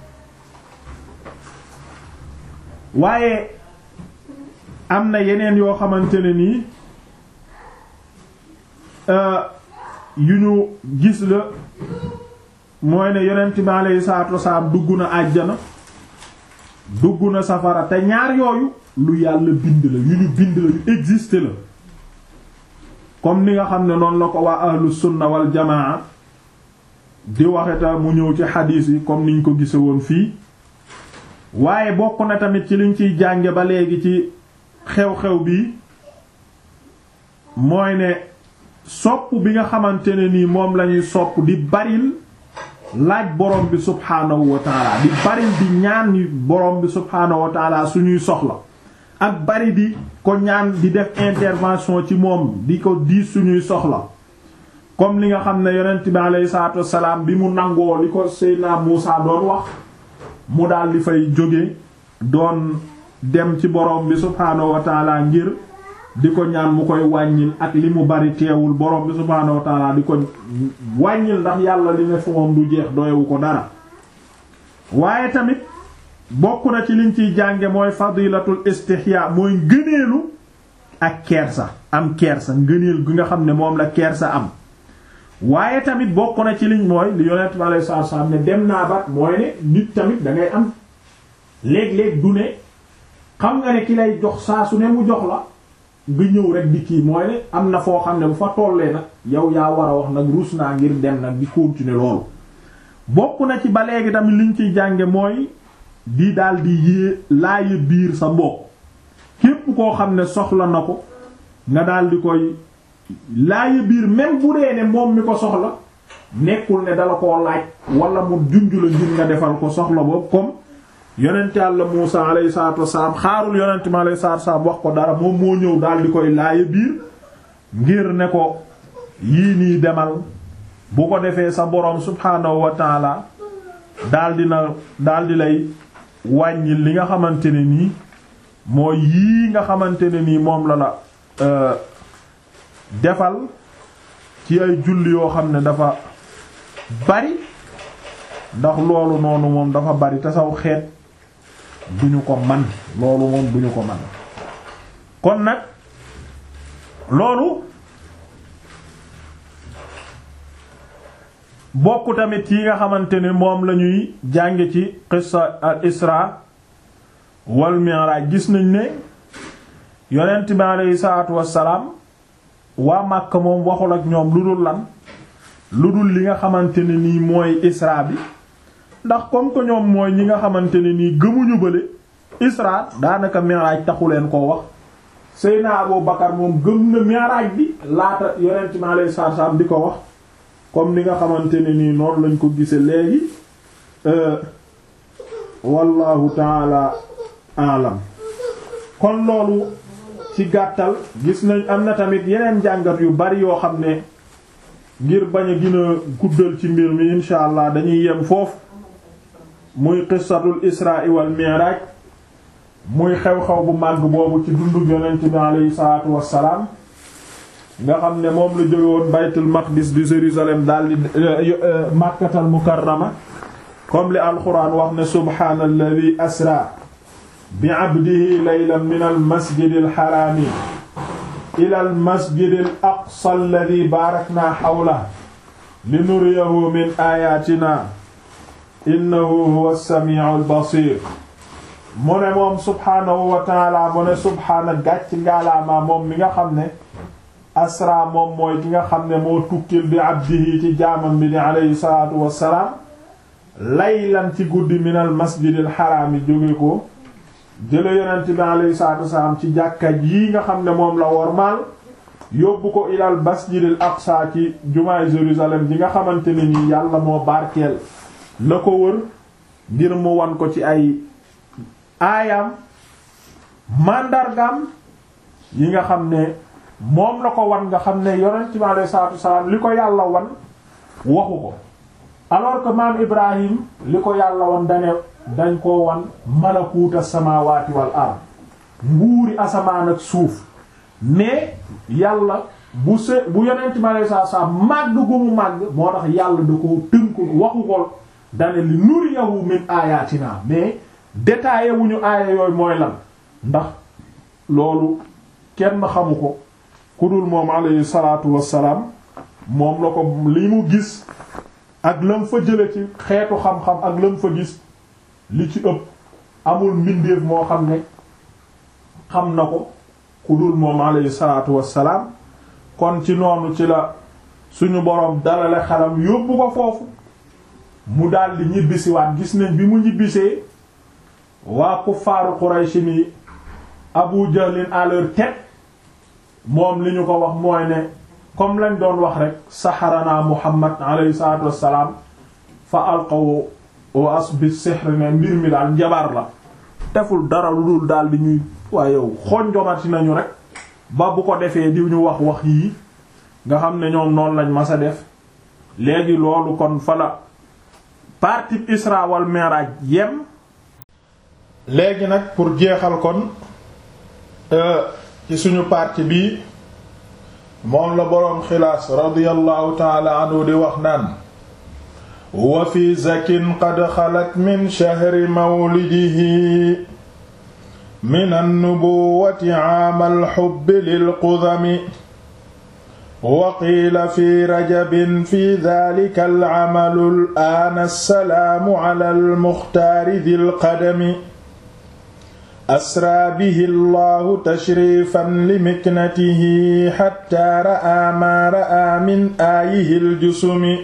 waaye am na yeneen yoo xamante ne nii yu ñu gis la mooy ne yonent bi alayhi salaatu wasalaam dugg na àjjana dugg na safara te ñaar yooyu lu yàlla bind la yu ñu bind la yu existe la comme ni nga xam ne noonu la ko waa ahlu sunna wal jamaa di waxeta mu ñëw ci xadiis yi comme niñ ko gise woon fii waaye bokk na tamit ci liñ ciy jànge ba léegi ci xew-xew bi mooy ne sopp bi nga xamante ne nii moom lañuy sopp di baril laaj borom bi subhaanahu wa taala di bari di ñaan borom bi subhaanahu wa taala suñuy soxla ak bari di ko ñaan di def intervention ci moom di ko diis suñuy soxla comme li nga xam ne yonent bi alayhi salaatu wassalaam bi mu nangoo li ko Seydina Muusa doon wax mu daal di fay jóge doon dem ci borom bi subhaanahu wa taala ngir di ko ñaan mu koy wàññil ak li mu bari teewul borom bi subhaanahu wa taala di ko wàññil ndax yàlla li ne fu moom du jeex doyewu ko dara waaye tamit bokk na ci liñ ciy jànge mooy fadilatul istihya mooy ngëneelu ak kersa am kersa ngëneel gi nga xam ne moom la kersa am waaye tamit bokk na ci liñ mooy li yonent bi alayhi salaatu salaam ne dem naa ba mooy ne nit tamit da ngay am léeg-léeg du ne xam nga ne ki lay jox saa su ne mu jox la nga ñëw rek di kii mooy ne am na foo xam ne bu fa tollee nag yow yaa war a wax nag ruus naa ngir dem nag di continuer loolu bokk na ci ba léegi tamit liñ ciy jànge mooy di daal di yée laaye biir sa mbokk képp koo xam ne soxla na ko nga daal di koy laaye biir même bu dee ne moom mi ko soxla nekkul ne dala koo laaj wala mu junj la ngir nga defal ko soxla boobu comme yonent Yàlla Muusa alayhi salaatu wasalaam xaarul yonent mi alayhi salaatu wasalaam wax ko dara moom moo ñëw daal di koy laaye biir ngir ne ko yii nii demal bu ko defee sa boroom subhaanahu wa taala daal di na daal di lay wàññil li nga xamante ne nii mooy yii nga xamante ne nii moom la la defal ci ay julli yoo xam ne dafa bari ndax loolu noonu moom dafa bari te saw xeet duñu ko man loolu moom duñu ko man kon nag loolu bokk tamit yi nga xamante ne moom lañuy jànge ci qissa al isra wal mi'raj gis nañ ne yonent bi aleyhi salaatu wassalaam waa Màkka moom waxul ak ñoom lu dul lan lu dul li nga xamante ne nii mooy isra bi ndax comme que ñoom mooy ñi nga xamante ne nii gëmuñu bële isra daanaka mi'raj taxu leen koo wax Seyna Abu Bakar moom gëm na mi'raj bi laata yonent mi alayhi salaatu salaam di ko wax comme ni nga xamante ne nii noonu lañ ko gise léegi wallahu taala alam kon loolu ci gàttal gis nañ am na tamit yeneen jàngat yu bari yoo xam ne ngir bañ a gën a guddal ci mbir mi insha allah dañuy yem foofu muy qissatul isra wal mi'raj muy xew-xew bu màgg boobu ci dundug yonent bi aleyhi salaatu wassalaam nga xam ne moom la jóge woon baytul maqdis di Jérusalem daldi makkatal mukarrama comme li alquran wax ne subhaanalladhi asra bi abdihi laylan min al masjid al xaraami ila al masjid al aqsa alladhi baarakna xawla li nuriyahu min ayatina innahu huwa as-sami'u al basir mu ne moom subhaanahu wa taala mu ne subhaana gàcc ngaalaamaa moom mi nga xam ne asra moom mooy ki nga xam ne moo tukkil bi abdihi ci jaamam bi ni aleyhi salaatu wassalaam laylan ci guddi minal masjidil xaraam yi jóge ko jële yonent bi aleyhi salaatu wassalaam ci jàkka yi nga xam ne moom la wormaal yóbbu ko ilal masjidil aqsa ci jumaay Jérusalem ji nga xamante ne ni yàlla moo barkeel la ko wër ngir mu wan ko ci ay aayam màndargam yi nga xam ne moom la ko wan nga xam ne yonent bi alayhi salaatu wasalaam li ko yàlla wan waxu ko alors que maam Ibrahim li ko yàlla wan dane dañ koo wan malakuuta samaawaati wal ard nguuri asamaan ak suuf mais yàlla bu se bu yonent bi alayhi salaatu wasalaam màgg gu mu màgg moo tax yàlla da ko tënku waxu ko dane li nuriyahu min ayatina mais détaillé wuñu aaya yooyu mooy lan ndax loolu kenn xamu ko ku dul moom alayhi salaatu wassalaam moom la ko li mu gis ak lam fa jële ci xeetu xam-xam ak lam fa gis li ci ëpp amul mbindeef moo xam ne xam na ko ku dul moom alayhi salaatu wassalaam kon ci noonu ci la suñu boroom dalale xalam yóbbu ko foofu mu daldi ñibbisiwaat gis nañ bi mu ñibbisee waa kuffaaru Quraysh ni Abu Jahlin à leur tête moom li ñu ko wax mooy ne comme lañ doon wax rek saxaranaa Muhammad alayhi salaatu wassalaam fa alqaw wa asbi sihr ne mbir mi daal njabar la deful dara lu dul daal di ñuy waaye yow xonjomati nañu rek ba bu ko defee di ñu wax wax yii nga xam ne ñoom noonu lañ mas a def léegi loolu kon fa la partie Isra wal Mi'raj yem léegi nag pour jeexal kon ci suñu partie bi moom la boroom xilaas radiyallahu taala anhu di wax naan wa fi zakin qad xalat min shahri mawlidihi min annubuwati aamal xubbi lilqudami wa qiila fi rajabin fi dalika alcamalu al'aana assalaamu ala almuxtaari dil qadami asraa bihi allahu tashrifan limiknatihi xatta ra'aa maa ra'aa min aayihi aljusumi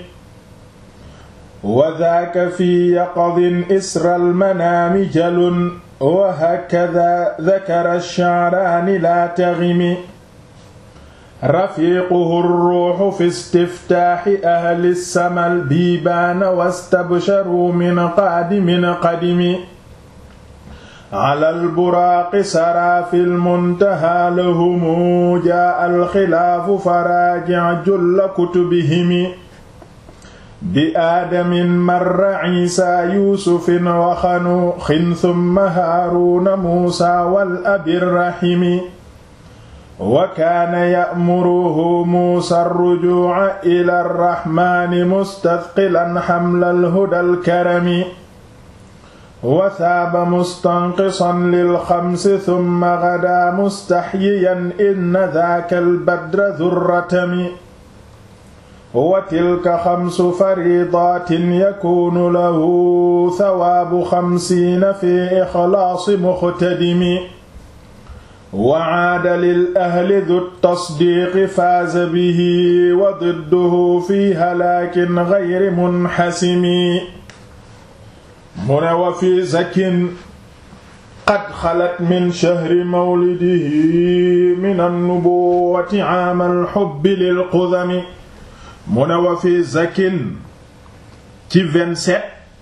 wa daaka fi yaqadin isra almanaami jalun wa hakada dakara alsha'raani laa taghimi rafiiquhu alruuxu fi istiftaaxi ahli alsamal biibaana wastabsharuu min qaadimin qadimi ala alburaaqi saraa fi lmuntahaa lahumu jaa alxilaafu faraajic julla kutubihimi bi aadamin marra ciisaa yuusufin waxanuuxin summa haaruuna muusaa wal abirrahimi wa kaana ya'muruhu muusaa arrujuuca ila arraxmaani mustadqilan xamla alhuda alkarami wa saaba mustanqisan lilxamsi summa gadaa mustaxyiyan inna daaka albadra durratami wa tilka xamsu faridaatin yakuunu lahu sawaabu xamsiina fi ixlaasi muxtadimi wa caada lil ahli du tasdiiqi faaza bihi wa didduhu fi halaakin gayri munxasimi mu ne wa fi zakin qad xalat min shahri mawlidihi min annubuwati aamal xubbi lil qudami mu ne wa fi zakin ci vingt-sept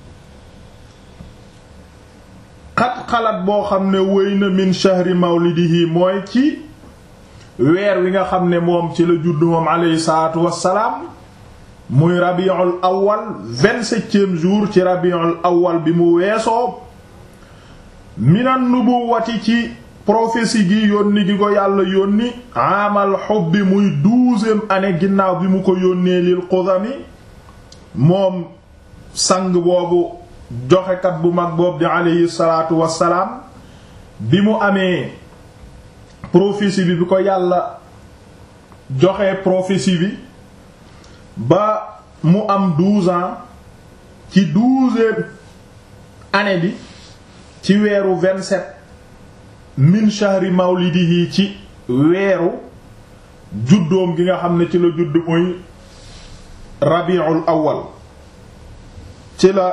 qad xalat boo xam ne wéy na min shahri mawlidihi mooy ci weer wi nga xam ne moom ci la judd moom aleyhi salaatu wassalaam muy rabiul awal vingt-septième jour ci rabiul awal bi mu weesoo minan nubuwati ci prophétie gi yónni gi ko yàlla yónni amal xubbi muy douzième année ginnaaw bi mu ko yónnee lil qudami moom sang boobu joxekat bu mag boobu di aleyhi salaatu wassalaam bi mu amee prophétie bi bi ko yàlla joxe prophétie bi ba mu am douze ans ci douzième année bi ci weeru vingt-sept min shahri mawlidihi ci weeru juddoom gi nga xam ne ci la judd muy rabiul awal ci la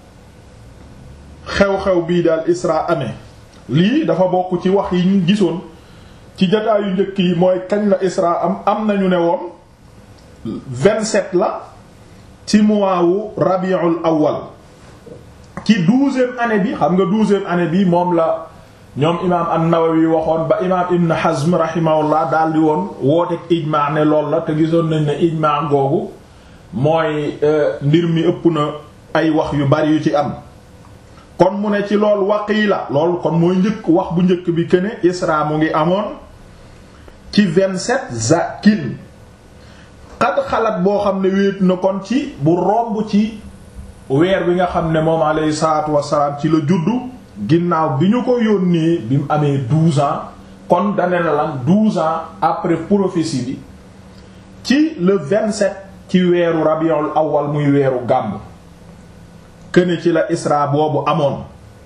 xew-xew bii daal isra amee lii dafa bokk ci wax yi ñu gisoon ci jataayu njëkk yi mooy kañ la isra am am nañu ne woon vingt-sept la ci mois wu rabiul awal ci douzième année bi xam nga douzième année bi moom la ñoom imaam an-Nawawi waxoon ba imaam Ibn Hazm rahimahullah daal di woon wooteeg ijmaa ne lool la te gisoon nañ ne ijmaa googu mooy mbir mi ëpp na ay wax yu bari yu ci am kon mu ne ci lool waqiila lool kon mooy njëkk wax bu njëkk bi këne Isra mu ngi amoon ci vingt-sept zakin xat xalaat boo xam ne wéet na kon ci bu romb ci weer bi nga xam ne moom alayhi salaatu wassalaam ci la juddu ginnaaw bi ñu ko yónnee bi mu amee douze ans kon dane na lan douze ans après prophétie bi ci le vingt-sept ci weeru rabiul awal muy weeru gàmm këne ci la isra boobu amoon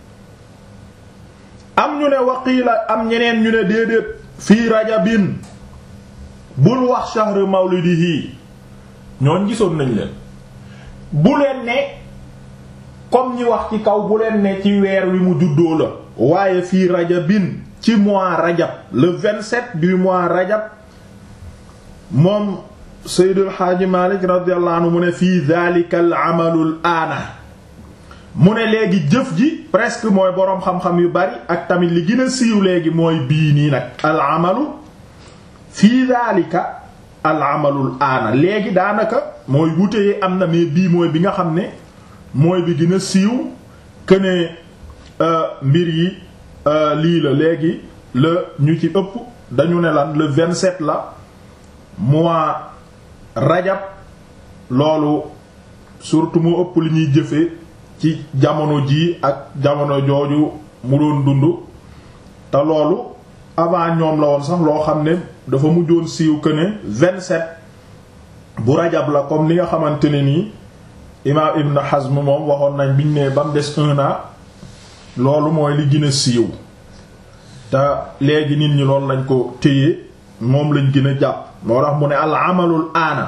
am ñu ne waqiila am ñeneen ñu ne déedéet fii rajabin bul wax shahr mawlidihi ñooñ gisoon nañ leen bu leen ne comme ñi wax ci kaw bu leen ne ci weer wi mu juddoo la waaye fii rajabin ci mois rajab le 27 du mois rajab moom Seydul Xaaji Malik radiyallahu anhu mu ne fii dhalika al amalul aana mu ne léegi jëf ji presque mooy boroom xam-xam yu bari ak tamit li gën a siiw léegi mooy bii nii nag al amalu fii dhalika al amalul aana léegi daanaka mooy wuteyee am na mais bii mooy bi nga xam ne mooy bi gën a siiw que ne mbir yi lii la léegi la ñu ci ëpp dañu ne lan le 27 la mois rajab loolu surtout mu ëpp li ñuy jëfe ci jamono jii ak jamono jooju mu doon dund te loolu avant ñoom la woon sax loo xam ne dafa mujjoon siiw que ne 27 bu rajab la comme li nga xamante ne nii imaam Ibn Hazm moom waxoon nañ biñ ne ba mu des un an loolu mooy li gën a siiw te léegi nit ñi loolu lañ ko téye moom lañ gën a jàpp moo tax mu ne al amalul aana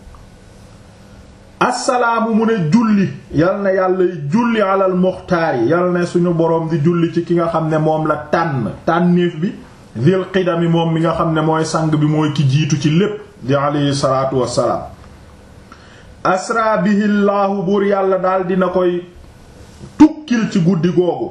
assalaamu mu ne julli yal na yàlla julli alal muxtaar yi yal na suñu boroom di julli ci ki nga xam ne moom la tànn tànnéef bi dil qidami moom mi nga xam ne mooy sang bi mooy ki jiitu ci lépp di alayhi salaatu wassalaam asra bihi llaahu buur yàlla daal dina koy tukkil ci guddi googu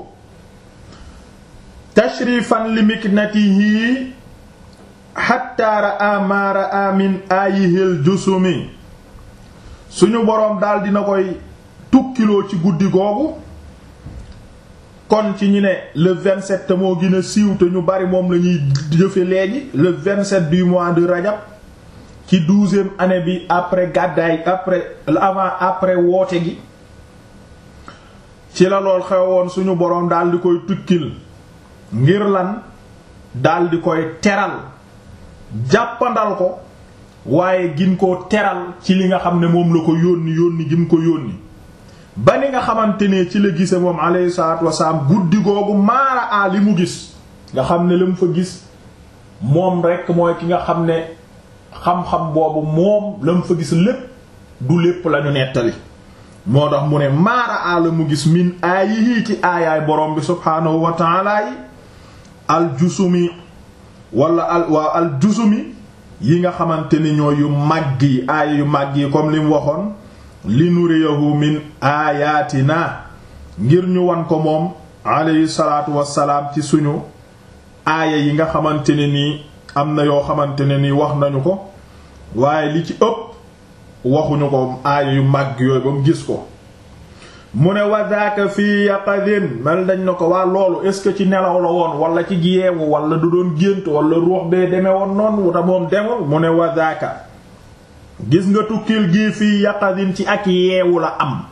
tashrifan li miknatihi hatta ra'a ma ra'a min ayihil jusumi suñu boroom daal dina koy tukkiloo ci guddi googu kon ci ñu ne le 27 te moo gën a siiw te ñu bari moom la ñuy jëfe léegi le 27 du mois de rajab ci douzième année bi après gàddaay après avant après woote gi ci la lool xewoon suñu boroom daal di koy tukkil ngir lan daal di koy teral jàppandal ko waaye gin koo teral ci li nga xam ne moom la ko yónni yónni gim ko yónni ba ni nga xamante ne ci la gise moom alayhi salaatu wasalaam guddi googu maara a li mu gis nga xam ne la mu fa gis moom rekk mooy ki nga xam ne xam-xam boobu moom la mu fa gis lépp du lépp lañu nettali moo tax mu ne maara ala mu gis min aayihi ci aayaay borom bi subhaanahu wa taala yi aljusumi wala al waa aljusumi yi nga xamante ni ñoo yu màgg yi aaya yu màgg yi comme li mu waxoon li nuriyahu min aayaatina ngir ñu wan ko moom alayhi salaatu wassalaam ci suñu aaya yi nga xamante ne nii am na yoo xamante ne nii wax nañu ko waaye li ci ëpp waxuñu ko aaya yu màgg yooyu ba mu gis ko mu ne wadaka fii yaqadin mel dañ na ko waa loolu est ce que ci nelaw la woon wala ci yeewu wala du doon gént wala ruux bee demee woon noonu wuta moom demul mu ne wadaka gis nga tukkil gii fii yaqadin ci ak yeewu la am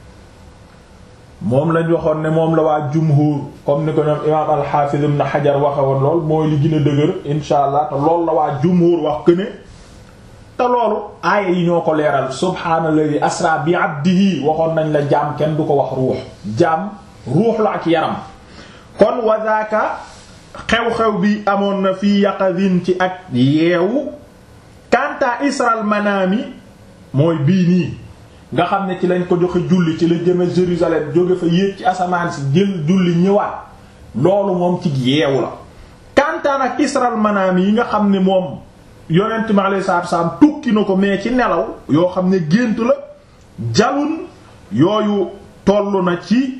moom lañ waxoon ne moom la waa jumhur comme ni ko ñoom imaam alxaafiz ibn xajar waxe woon lool mooy li gën a dëgër insha allah te loolu la waa jumhur wax këne te loolu aaya yi ñoo ko leeral subhaanalladi asra bi abdihi waxoon nañ la jaam kenn du ko wax ruux jaam ruux la ak yaram kon wadaaka xew-xew bi amoon na fii yaqadin ci ak yeewu kanta isral manaami mooy bii nii nga xam ne ci lañ ko joxe julli ci la jëme Jérusalem jóge fa yéeg ci asamaan si jël julli ñëwaat loolu moom ci yeewu la kantaan ak isral manaam yi nga xam ne moom yonent mi alayhi salaatu salaam tukki na ko mais ci nelaw yoo xam ne gént la jalun yooyu toll na ci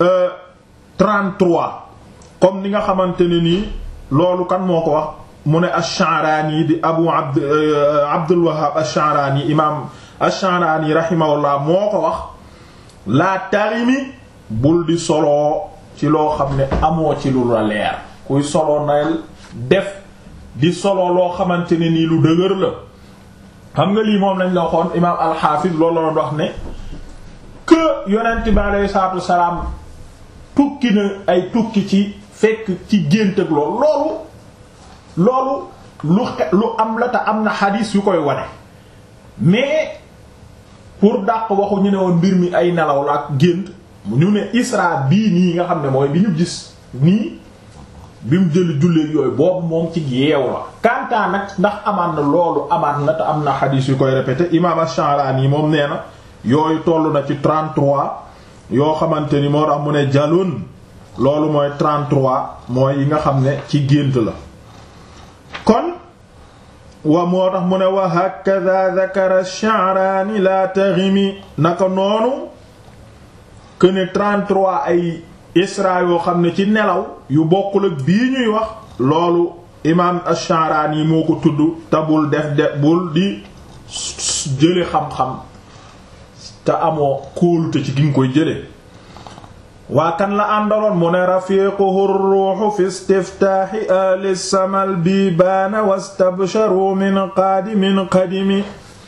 33 comme ni nga xamante ne nii loolu kan moo ko wax mu ne ash-Sha'rani di abu abd Abdul Wahhab ash-Sha'rani imaam ash-Sha'rani rahimahullah moo ko wax laa tarimi bul di soloo ci loo xam ne amoo ci lu la leer kuy soloo nayel def di soloo loo xamante ne nii lu dëgër la xam nga lii moom lañ la waxoon imaam al-Hafiz loolu la doon wax ne que yonent bi alayhi salaatu wasalaam tukki na ay tukki ci fekk ci gént ak loolu loolu loolu lu xe lu am la te am na xadiis yu koy wane mais pour dàq waxu ñu ne woon mbir mi ay nelaw la ak gént ñu ne isra bii nii nga xam ne mooy bi ñu gis nii bi mu jëli julleek yooyu boobu moom ci yeew la kantaa nag ndax amaan na loolu amaan na te am na xadiis yu koy répété imaam Ash-Sha'rani yi moom nee na yooyu toll na ci 33 yoo xamante ni moo tax mu ne jalun loolu mooy 33 mooy yi nga xam ne ci gént la kon wa moo tax mu ne wa hakadha dhakara Sha'rani la taghimi naka noonu que ne 33 ay isra yoo xam ne ci nelaw yu bokkul ak bii ñuy wax loolu imaam Ash-Sha'rani moo ko tudd te bul def de bul di jële xam-xam te amoo kóolute ci gi nga koy jële waa kan la àndaloon mu ne rafiquhu ruuxu fi istiftaaxi ahli samal bi baana wastabsharu min qaadimin qadimi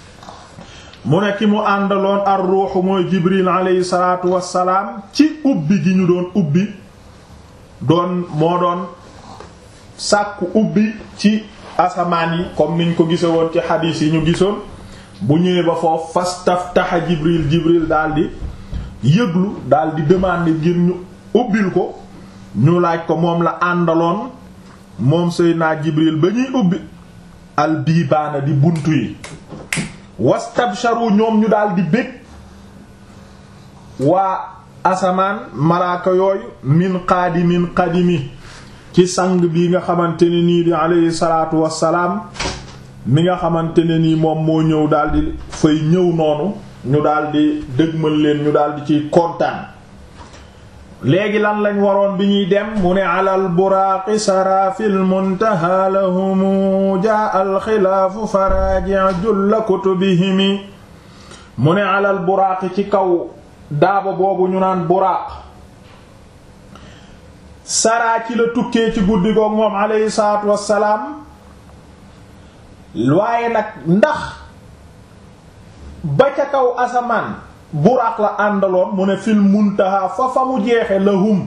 mu ne ki mu àndaloon ar ruuxu mooy jibril aleyhi salaatu wassalaam ci ubbi gi ñu doon ubbi doon moo doon sàkku ubbi ci asamaan yi comme niñ ko gise woon ci xadiis yi ñu gisoon bu ñëwee ba foofu fastaftaxa jibril jibril daldi yëglu daldi demander ngir ñu ubbil ko ñu laaj ko moom la àndaloon moom Seydina jibril ba ñuy ubbi al biibaana di buntu yi wastabsharu ñoom ñu daldi bég waa asamaan malaaka yooyu min qaadimin qadimi ci sang bi nga xamante ne nii di alayhi salaatu wassalaam mi nga xamante ne nii moom moo ñëw daldi fay ñëw noonu ñu daldi dëgmal leen ñu daldi ciy kontaan léegi lan lañ waroon bi ñuy dem mu ne alal buraaqi sarafil muntaha lahumu jaa al xilaafu faraaji' julla kutubihimi mu ne alal buraaqi ci kaw daaba boobu ñu naan buraaq saraa ci la tukkee ci guddi goog moom alayhi salaatu wassalaam waaye nag ndax ba ca kaw asamaan buraaq la àndaloon mu ne fil muntaha fa fa mu jeexe lahum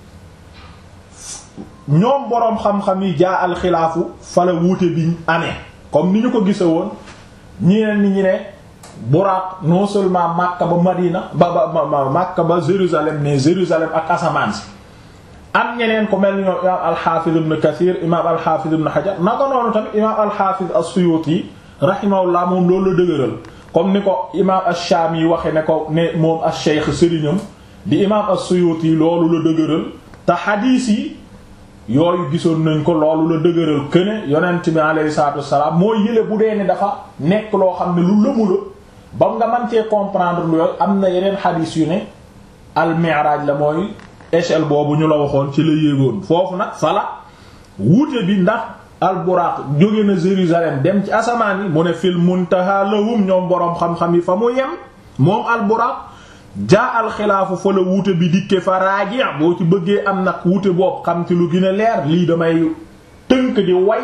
ñoom boroom xam-xam yi jaa alxilaafu fa la wuute bi amee comme ni ñu ko gise woon ñeneen ni ñu ne buraaq non seulement Makka ba Madina ba ba Makka ba Jérusalem ne Jérusalem ak asamaan si am ñeneen ko mel ni ñoom imaam alxaafiz ibn Kathir imaam alxaafiz ibn Hajar naka noonu tamit imaam alxaafiz as-Suyuti rahimahullah moom loolu la dëgëral comme ni ko imaam ash-Shaami yi waxe ne ko ne moom ash-Shaykh sëriñam di imaam as-Suyuti yi loolu la dëgëral te xadiis yi yooyu gisoon nañ ko loolu la dëgëral këne yonent bi alayhi salaatu wassalaam moo yële bu dee ne dafa nekk loo xam ne lu lëmu la ba nga mën cee comprendre lu yooyu am na yeneen xadiis yu ne al-Mi'raj la mooy échelle boobu ñu la waxoon ci la yéegoon foofu nag fala wuute bi ndax al-Buraq jóge na Jérusalem dem ci asamaan yi mu ne fil muntaha lahum ñoom boroom xam-xam yi fa mu yem moom al-Buraq jaa alxilaafu fa la wuute bi dikke fa raaji boo ci bëggee am nag wuute boobu xam ci lu gën a leer lii damay tënk di way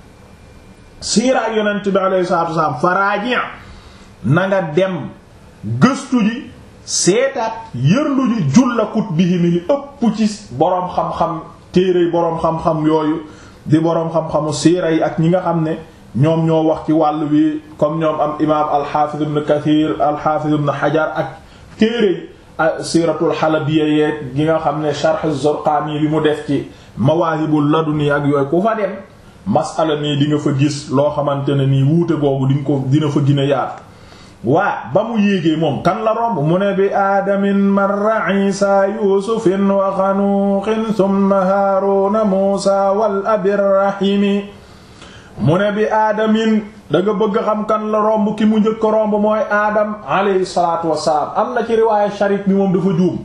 siiraak yonent bi alayhi salaatu wasalaam fa raaji na nga dem gëstu ji seetaat yërlu ji julla kut bihi mi li ëpp ci boroom xam-xam téere boroom xam-xam yooyu di boroom xam-xamu siira yi ak ñi nga xam ne ñoom ñoo wax ci wàll bi comme ñoom am imaam alxaafiz ibn kathir alxaafiz ibn hajar ak téere siratul xalabiya yeeg gi nga xam ne sharh az-Zurqaani bi mu def ci mawaahibul laduni ak yooyu ku fa dem masala nii di nga fa gis loo xamante ne nii wuute googu di nga ko dina fa gën a yaatu waa ba mu yéegee moom kan la romb mu ne bi aadamin marra isa yusufin wa xanuuxin thumma haaruna muusa wal abirrahimi mu ne bi aadamin da nga bëgg xam kan la romb ki mu njëkk romb mooy aadam alayhi salaatu wassalaam am na ci riwaaye sharik bi moom dafa juum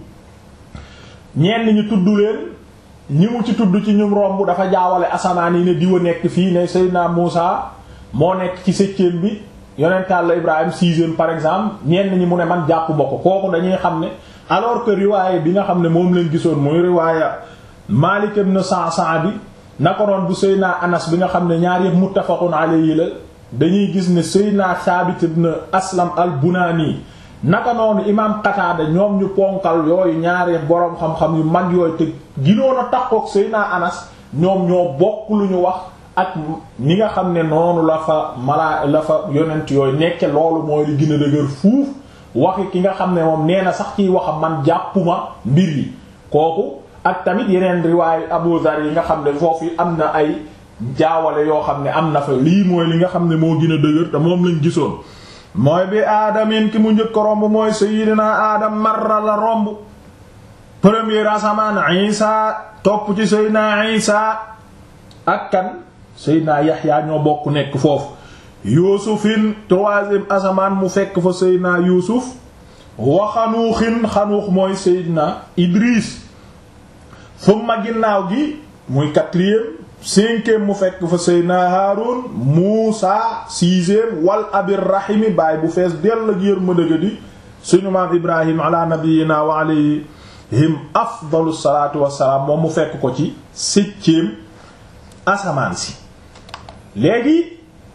ñenn ñi tudd leen ñi mu ci tudd ci ñum romb dafa jaawale asamaan yi ne diwa nekk fii ne Seydina Muusa moo nekk ci septième bi yonent Yàlla Ibrahim sixième par exemple ñenn ñi mu ne man jàpp ba ko kooku dañuy xam ne alors que riwaaye bi nga xam ne moom lañ gisoon muy riwaaya Maalik ibn Sa'sa'a bi naka noon bu Seydina Anas bi nga xam ne ñaar yëpp muttafaqun alayhi la dañuy gis ne Seydina Saabit ibn Aslam al-Bunaani naka noonu imaam Qataada ñoom ñu ponkal yooyu ñaari boroom xam-xam yu mag yooyu te ginoon a takkook Seydina Anas ñoom ñoo bokk lu ñu wax ak ni nga xam ne noonu la fa malaa la fa yonent yooyu nekke loolu mooy li gën a dëgër fuuf waxi ki nga xam ne moom nee na sax ciy waxam man jàppuma mbir yi kooku ak tamit yeneen riwaayu Abu Dhar yi nga xam ne foofu am na ay jaawale yoo xam ne am na fa lii mooy li nga xam ne moo gën a dëgër te moom lañ gisoon mooy bi aadamin ki mu njëkk romb mooy sayyidina aadam marra la romb premier asamaan isa topp ci sayyidina isa ak kan sayyidina yaxya ñoo bokk nekk foofu yuusufin troisième asamaan mu fekk fa sayyidina yuusuf wa xanuuxin xanuux mooy sayyidina idris summa ginnaaw gi muy quatrième cinquième mu fekk fa Seydina Haarun Muusa sixième wal abir rahimi baay bu fees dell ak yërmande ga di suñu maam Ibrahim ala nabiyyina wa alayhim afdalu salaatu wassalaam moom mu fekk ko ci septième asamaan si léegi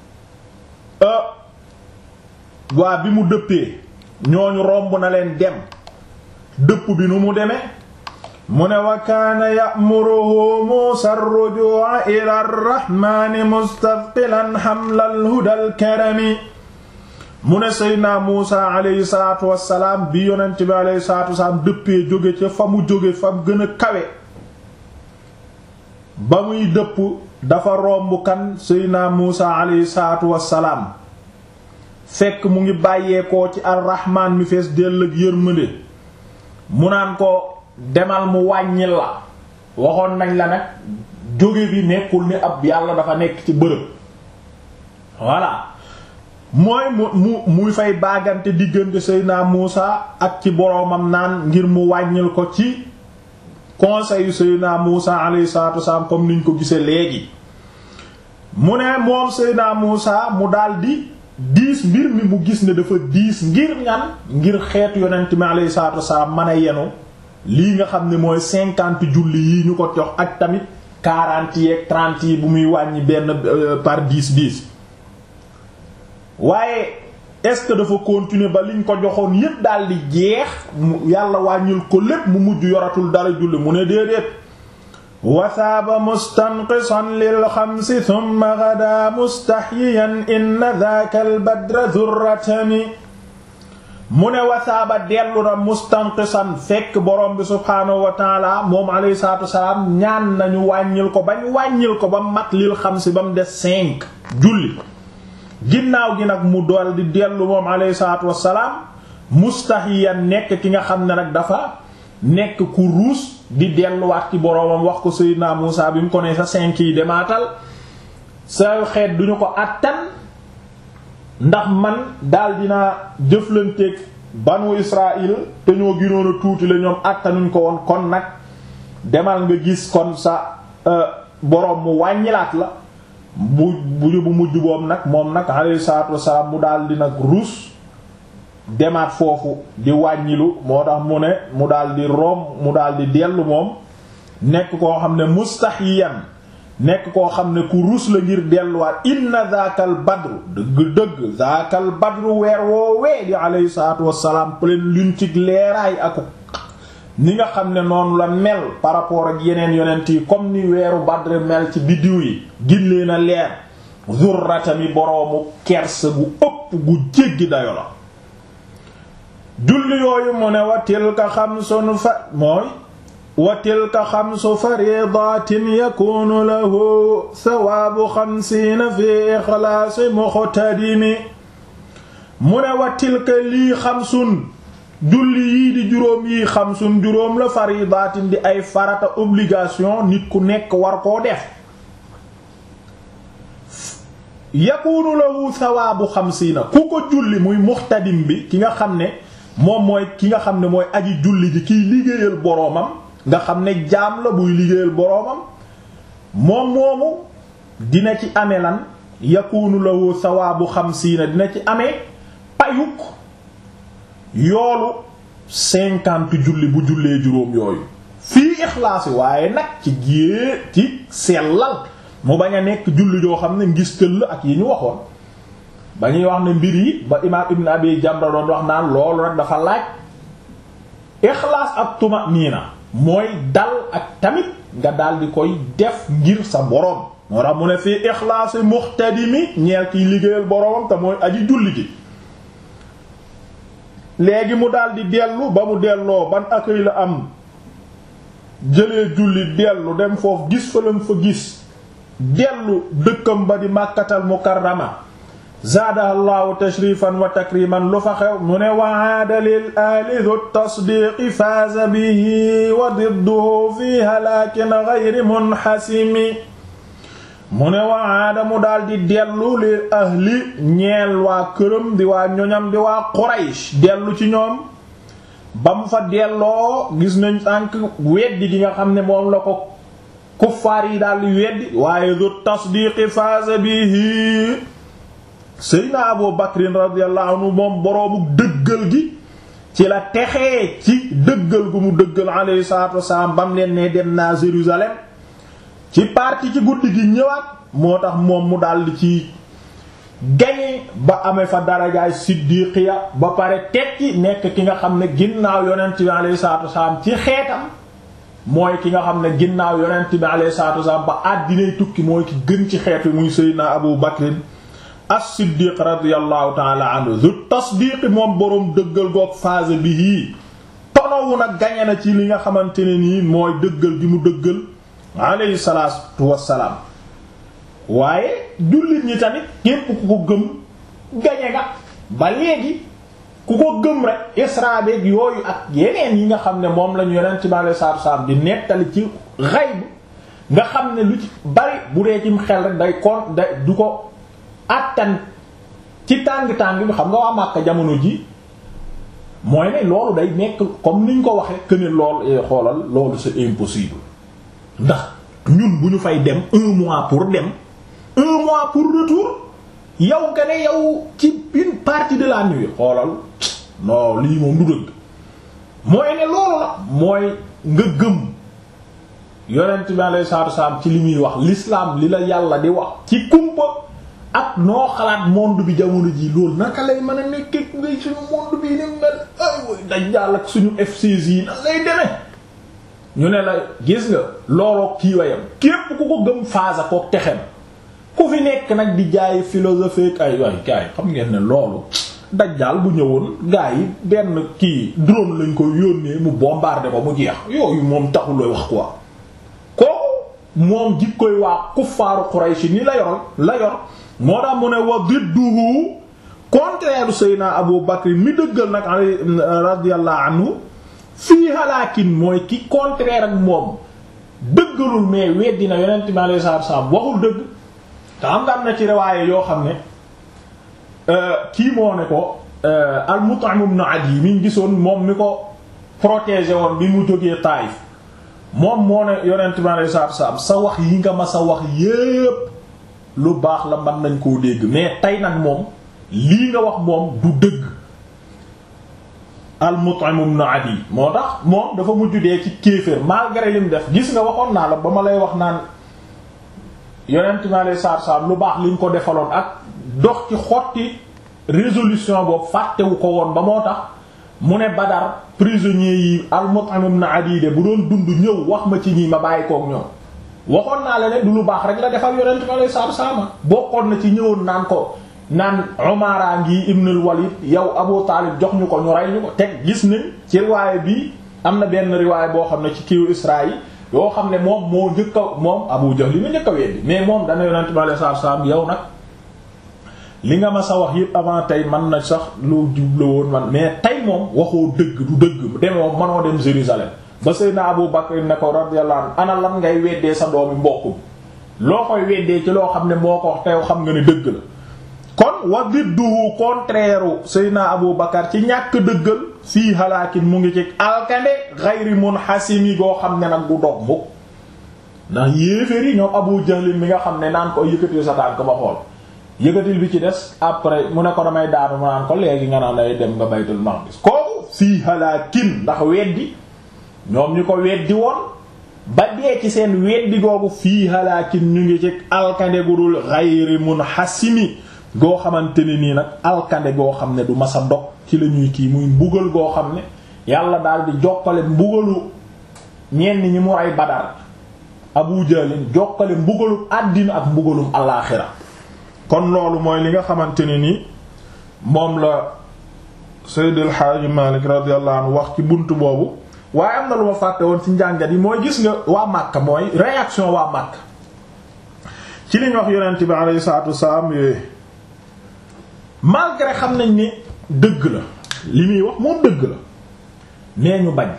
waa bi mu dëppee ñooñu romb na leen dem dëpp bi nu mu demee mu ne wa kaana ya'muruhu Muusaa ar-rujuu'a ila ar-rahmaani mustaqbilan hamla al-hudaa al-karami mu ne Seydina Muusaa alayhi salaatu wassalaam bi yonent bi alayhi salaatu wassalaam dëppee jóge ca fa mu jóge fa mu gën a kawe ba muy dëpp dafa romb kan Seydina Muusaa alayhi salaatu wassalaam fekk mu ngi bàyyeekoo ci ar-Rahmaan mi fees dell ak yërmande mu naan ko demal mu wàññil la waxoon nañ la nag jóge bi nekkul ni ab yàlla dafa nekk ci bërëb voilà mooy mu mu muy fay baagante diggante Seydina Muusa ak ci boroomam naan ngir mu wàññil ko ci conseil yu Seydina Muusa alayhi salaatu wasalaam comme niñ ko gisee léegi mu ne moom Seydina Muusa mu daldi diis mbir mi mu gis ne dafa diis ngir ñan ngir xeetu yonent mi alayhi salaatu wasalaam mën a yenu lii nga xam ne mooy cinquante julli yi ñu ko jox ak tamit quarante yeeg trente yi bu muy wàññi benn par dix dix waaye est-ce que dafa continuer ba liñ ko joxoon yépp daal di jeex yàlla wàññil ko lépp mu mujj yoratul dara julli mu ne déedéet wasaaba mustanqisan lil xamsi thumma ghadaa mustahyiyan inna dhaaka al badra dhurratami mu ne wasaaba dellu na mustanqisan fekk borom bi subhaanahu wa taala moom alayhi salaatu wasalaam ñaan nañu wàññil ko bañ wàññil ko ba mat lil xamsi ba mu des cinq julli ginnaaw gi nag mu dool di dellu moom alayhi salaatu wassalaam mustahiyan nekk ki nga xam ne nag dafa nekk ku ruus di delluwaat ci boroomam wax ko Seydina Muusa bi mu ko ne sa cinq yi demaatal sa xeet duñu ko àttan ndax man daal dinaa jëflanteeg banu Israël te ñoo ginoon a tuuti la ñoom àttanuñ ko woon kon nag demal nga gis kon sa boroom mu wàññilaat la bu bu bu mujj boobu nag moom nag alayhi salaatu wassalaam mu daal di nag ruus demaat foofu di wàññilu moo tax mu ne mu daal di room mu daal di dellu moom nekk koo xam ne mustahiyan nekk koo xam ne ku ruus la ngir delluwaat inna zaakal badru dëgg-dëgg zaakal badru weer woowee di alayhi salaatu wassalaam pleine lune ci leeraay ak ni nga xam ne noonu la mel par rapport ak yeneen yonent yi comme ni weeru badr mel ci biddiw yi gillee na leer zurratami boroomu kersa gu ëpp gu jéggi dayo la julli yooyu mu ne wa tilka xamsun fa mooy wa tilka xamsu faridatin yakunu lahu sawaabu xamsiina fi ixlaasi muxtadimi mu ne wa tilka lii xamsun julli yii di juróom yii xamsun juróom la faridatin di ay farata obligation nit ku nekk war koo def yakunu lahu sawaabu xamsiina ku ko julli muy muxtadim bi ki nga xam ne moom mooy ki nga xam ne mooy aji julli ji kiy liggéeyal boroomam nga xam ne jaam la buy liggéeyal boroomam moom moomu dina ci amee lan yakunu lahu sawaabu xamsiina dina ci amee payuk yoolu cinquante julli bu jullee juróom yooyu fii ixlaasi waaye nag ci gée ci sellal mu bañ a nekk julli joo xam ne ngis tëll ak yi ñu waxoon ba ñuy wax ne mbir yi ba imaam ibn abi jamra doon wax naan loolu rek dafa laaj ixlaas ak tumaniina mooy dal ak tamit nga daal di koy def ngir sa boroom moo tax mu ne fii ixlaasi muxtadimi ñeel kiy liggéeyal boroomam te mooy aji julli ji léegi mu daal di dellu ba mu delloo ban accueil la am jëlee julli dellu dem foofu gis fa lam fa gis dellu dëkkam ba di màkkatal mukarrama zaadaha llahu tashrifan wa takriman lu fa xew mu ne wa aada lil ahli dhu tasdiqi faaza bihi wa didduhu fi halaakin ghayri munhasimi mu ne wa aada mu daal di dellu lil ahli ñeel waa këram di waa ñoñam di waa Quraysh dellu ci ñoom ba mu fa delloo gis nañ tànk weddi gi nga xam ne moom la ko kuffaar yi daal di weddi waaye dhu tasdiqi faaza bihi Seydina Abu Bakrin radiyallahu anhu moom boroomu dëggal gi ci la texee ci dëggal gu mu dëggal alayhi salaatu wasalaam bam leen ne dem naa Jérusalem ci parti ci guddi gi ñëwaat moo tax moom mu daldi ci gañe ba amee fa darajaay siddiqiya ba pare tekki nekk ki nga xam ne ginnaaw yonent bi alayhi salaatu wasalaam ci xeetam mooy ki nga xam ne ginnaaw yonent bi alayhi salaatu wasalaam ba àddinay tukki mooy ki gën ci xeet wi muy Seydina Abu Bakrin as-Siddiq radiyallahu ta'ala anhu zu tasdiq moom boroom dëggal goog phase bi yii tonowu nag gañe na ci li nga xamante ne nii mooy dëggal gi mu dëggal alayhi salaatu wassalaam waaye jullit ñi tamit képp ku ko gëm gañe nga ba léegi ku ko gëm rek isra beek yooyu ak yeneen yi nga xam ne moom lañu yonent bi alayhi salaatu wassalaam di nettali ci xayb nga xam ne lu ci bari bu dee cim xel rek day kon day du ko attan ci tàng-tàng bi xam nga waa Makka jamono ji mooy ne loolu day nekk comme niñ ko waxee que ne lool xoolal loolu c'est impossible ndax ñun bu ñu fay dem un mois pour dem un mois pour retour yow nga ne yow ci une partie de la nuit xoolal non lii moom du dëgg mooy ne loolu la mooy nga gëm yonent bi alayhi salaatu wasallam ci li muy wax l'islam li la yàlla di wax ci kumpa ak noo xalaat monde bi jamono ji loolu naka lay mën a nekk ngay suñu monde bi ni mel ay way dañ jàll ak suñu F16 yi nan lay demee ñu ne la gis nga looloo kii wayam képp ku ko gëm phase ko texem ku fi nekk nag di jaay philosophie ay way gars yi xam ngeen ne loolu dajjaal bu ñëwoon gars yi benn kii drone lañ ko yónnee mu bombarder ko mu jeex yooyu moom taxul wax quoi kooku moom jikkoy waa kuffaaru Quraysh ni la yoroon la yor moo tax mu ne wa didduhu contraire Seydina Abu Bakr mi dëggal nag radiyallahu anhu fii halaakin mooy ki contraire ak moom dëggalul mais weddi na yonent bi alayhi salaatu wasallam waxul dëgg te xam nga am na ci riwaaye yoo xam ne kii moo ne ko al-Mut'im ibn Adi mi ngi gisoon moom mi ko protégé woon bi mu jógee Taïf moom moo ne yonent bi alayhi salaatu wasallam sa wax yi nga ma sa wax yépp lu baax la mën nañ koo dégg mais tey nag moom lii nga wax moom du dëgg al-Mut'im ibn Adi moo tax moom dafa mujj dee ci kéefër malgré lim def gis nga waxoon naa la ba ma lay wax naan yonent mi alayhi salaatu salaam lu baax liñ ko defaloon ak dox ci xotti résolution boobu fàttewu ko woon ba moo tax mu ne Badar prisonniers yi al-Mut'im ibn Adi de bu doon dund ñëw wax ma ci ñii ma bàyyi kook ñoom waxoon naa la ne du lu baax rek la defal yonent mi alayhi salaatu salaam bokkoon na ci ñëwoon naan ko naan Umara ngi ibnul Walid yow Abu Taalib jox ñu ko ñu rey ñu ko teg gis nañ ci riwaay bi am na benn riwaay boo xam ne ci kiiwu Israël yoo xam ne moom moo njëkk a moom Abu Jahl li ma njëkk a weddi mais moom dana yonent bi alayhi salaatu salaam yow nag li nga ma sa wax yëpp avant tey man na sax lu jubla woon man mais tey moom waxoo dëgg du dëgg demoo manoo dem Jérusalem ba Seydina Abu Bakr ne ko radiyallahu anhu ana lan ngay weddee sa doomi mbokk loo koy weddee ci loo xam ne moo ko wax teew xam nga ne dëgg la kon wa didduhu contraire Seydina Abu Bakar ci ñàkk dëggal fii halaakin mu ngi ci alkande ghayri munhasimi goo xam ne nag du dog mukk ndax yéeféri ñoom Abu Jahl mi nga xam ne naan ko yëkkatil sa tànk ba xool yëkkatil bi ci des après mu ne ko damay daanu mu naan ko léegi nga naan day dem nga baytul maqdis kooku fii halaakin ndax weddi ñoom ñu ko weddi woon ba dee ci seen weddi googu fii halaakin ñu ngi ci alkande gu dul ghayri munhasimi goo xamante ne nii nag alkande goo xam ne du masa dog ci la ñuy kii muy mbugal goo xam ne yàlla daal di jokkale mbugalu ñenn ñi mu ay badar abu jalin jokkale mbugalum àddina ak mbugalum alaaxira kon loolu mooy li nga xamante ne ni moom la Seyd El Hadji Malick radiyallahu anhu wax ci bunt boobu waaye am na lu ma fàtte woon ci njàngat yi mooy gis nga waa Makka mooy réaction waa Makka ci li ñu wax yonent bi alayhi salaatu wassalaam yooyu malgré xam nañ ne dëgg la li muy wax moom dëgg la mais ñu bañ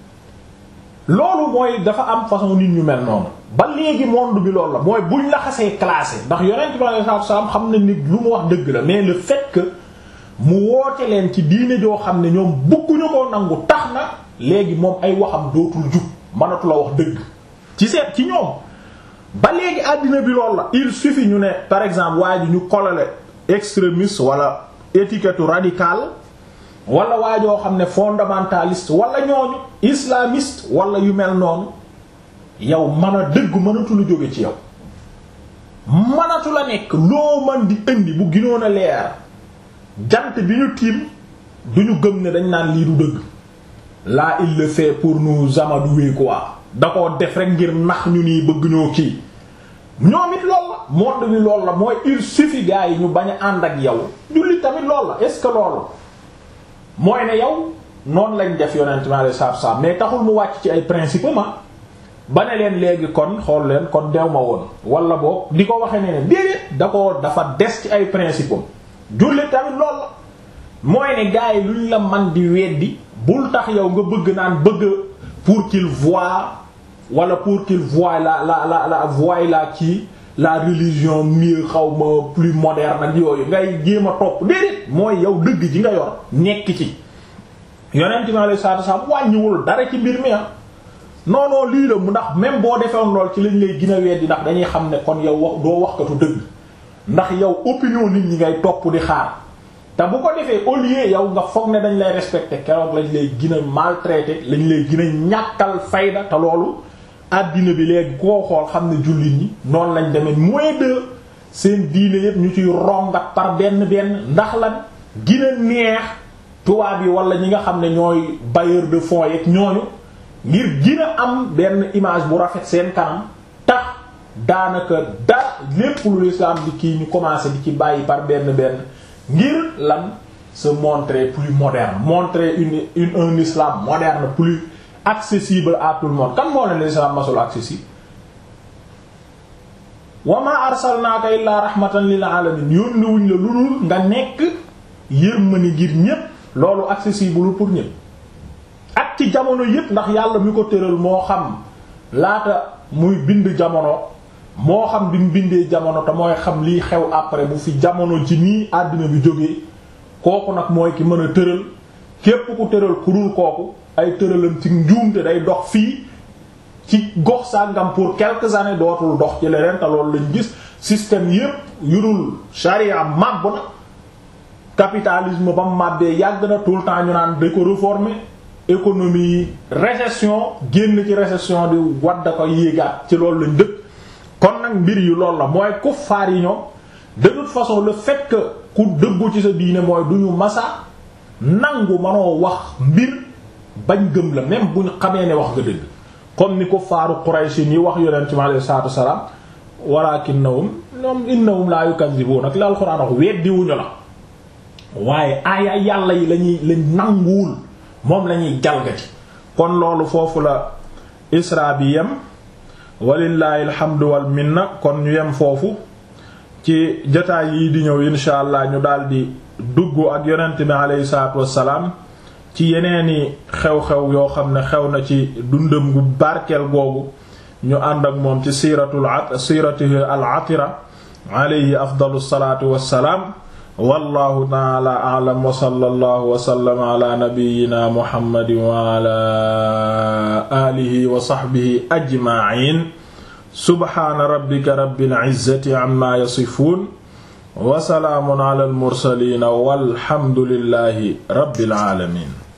loolu mooy dafa am façon nit ñu mel noonu ba léegi monde bi loolu la mooy buñ la xasee classé ndax yonent bi alayhi salaatu wasallam xam nañ ni lu mu wax dëgg la mais le fait que mu woote leen ci diine joo xam ne ñoom bëgguñu ko nangu tax na léegi moom ay waxam dootul jub mënatu la wax dëgg ci seet ci ñoom ba léegi àddina bi loolu la il suffit ñu ne par exemple waa ji ñu kolale extrémiste wala étiquette radicale wala waa joo xam ne fondamentaliste wala ñooñu islamiste wala yu mel noonu yow mën a dëgg mënatu la jóge ci yow mënatu la nekk loo man di indi bu ginoon a leer jant bi ñu tiim duñu gëm ne dañ naan lii du dëgg là il le fait pour nous amadouer quoi da ko def rek ngir nax ñu nii bëgg ñoo kii ñoom it lool la monde bi lool la mooy il suffit gars yi ñu bañ a ànd ak yow julli tamit lool la est-ce que loolu mooy ne yow noonu lañ def yonent mi alayhi salaatu salaam mais taxul mu wàcc ci ay principe ma ba ne leen léegi kon xool leen kon dew ma woon wala boog di ko waxee ne ne déedéet da ko dafa des ci ay principe am julli tamit lool la mooy ne gars yi luñ la man di weddi bul tax yow nga bëgg naan bëgg pour qu'il voie wala pour qu'il voie la la la la voie la kii la religion mieux xaw ma plus moderne ak yooyu ngay jéem a topp déedéet mooy yow dëgg ji nga yor nekk ci yonent mi alayhi salaatu wasallam wàññiwul dara ci mbir mi ah non non lii la mu ndax même boo defewoon lool ci lañ lay gën a weddi ndax dañuy xam ne kon yow wax doo waxkatu dëgg ndax yow opinion nit ñi ngay topp di xaar te bu ko defee au lieu yow nga foog ne dañ lay respecter keroog lañ lay gën a maltraiter lañ lay gën a ñàkkal fayda te loolu àddina bi léegi koo xool xam ne jullit ñi noonu lañ demee moins de seen diine yépp ñu ciy rongat par benn benn ndax lan gën a neex tubaab yi wala ñi nga xam ne ñooy bailleur de fonds yeeg ñooñu ngir gën a am benn image bu rafet seen kanam tax daanaka da lépp lu l'islam di kii ñu commencé di ci bàyyi par benn benn ngir lan se montrer plus moderne montrer une une un islam moderne plus accessible à tout le monde kan moo ne l'islam masul accessible wa ma arsalnaaka illaa rahmatan lil alamin yónni wuñ la lu dul nga nekk yërmande ngir ñépp loolu accessible pour ñépp ak ci jamono yépp ndax yàlla mi ko tëral moo xam laata muy bind jamono moo xam bi mu bindee jamono te mooy xam liy xew après bu fi jamono ci nii àddina bi jógee kooku nag mooy ki mën a tëral képp ku tëral kurul kooku ay tëralam ci njuumte day dox fii ci gox sàngam pour quelques années dootul dox ci leneen te loolu lañ gis système yépp yurul charia màbb na capitalisme ba mu màbbee yàgg na tout le temps ñu naan da ko réformer économie récession génn ci récession di wadda ko yéegaat ci loolu lañ dëkk kon nag mbir yi loolu la mooy kuffaar yi ñoom de toute façon le fait que ku dëggu ci sa diine mooy du ñu masa nangu manoo wax mbir bañ gëm la même bu ñu xamee ne wax nga dëgg comme ni kuffaaru Quraysh yi wax yonent mi alayhi salaatu wassalaam walaakinnahum ñoom innahum laa yukazzibuun ak la alxuraan wax weddiwuñu la waaye aaya yàlla yi lañuy lañ nanguwul moom lañuy jalgati kon loolu foofu la isra bi yem walillahi alhamdu wal minna kon ñu yem foofu ci jotaay yi di ñëw insha allah ñu daldi dugg ak yonent bi aleyhi salaatu wassalaam ci yeneeni xew-xew yoo xam ne xew na ci dundam gu barkeel googu ñu ànd ak moom ci siiratul siiratihi al atira alayhi afdalu salaatu wassalaam wallahu taala a'lam wa sallallahu wa sallama ala nabiyyina muhammadin wa ala alihi wa sahbihi ajma'in subhana rabbika rabbil izzati amma yasifun wa salaamun ala al mursalin walhamdulillahi rabbil alamin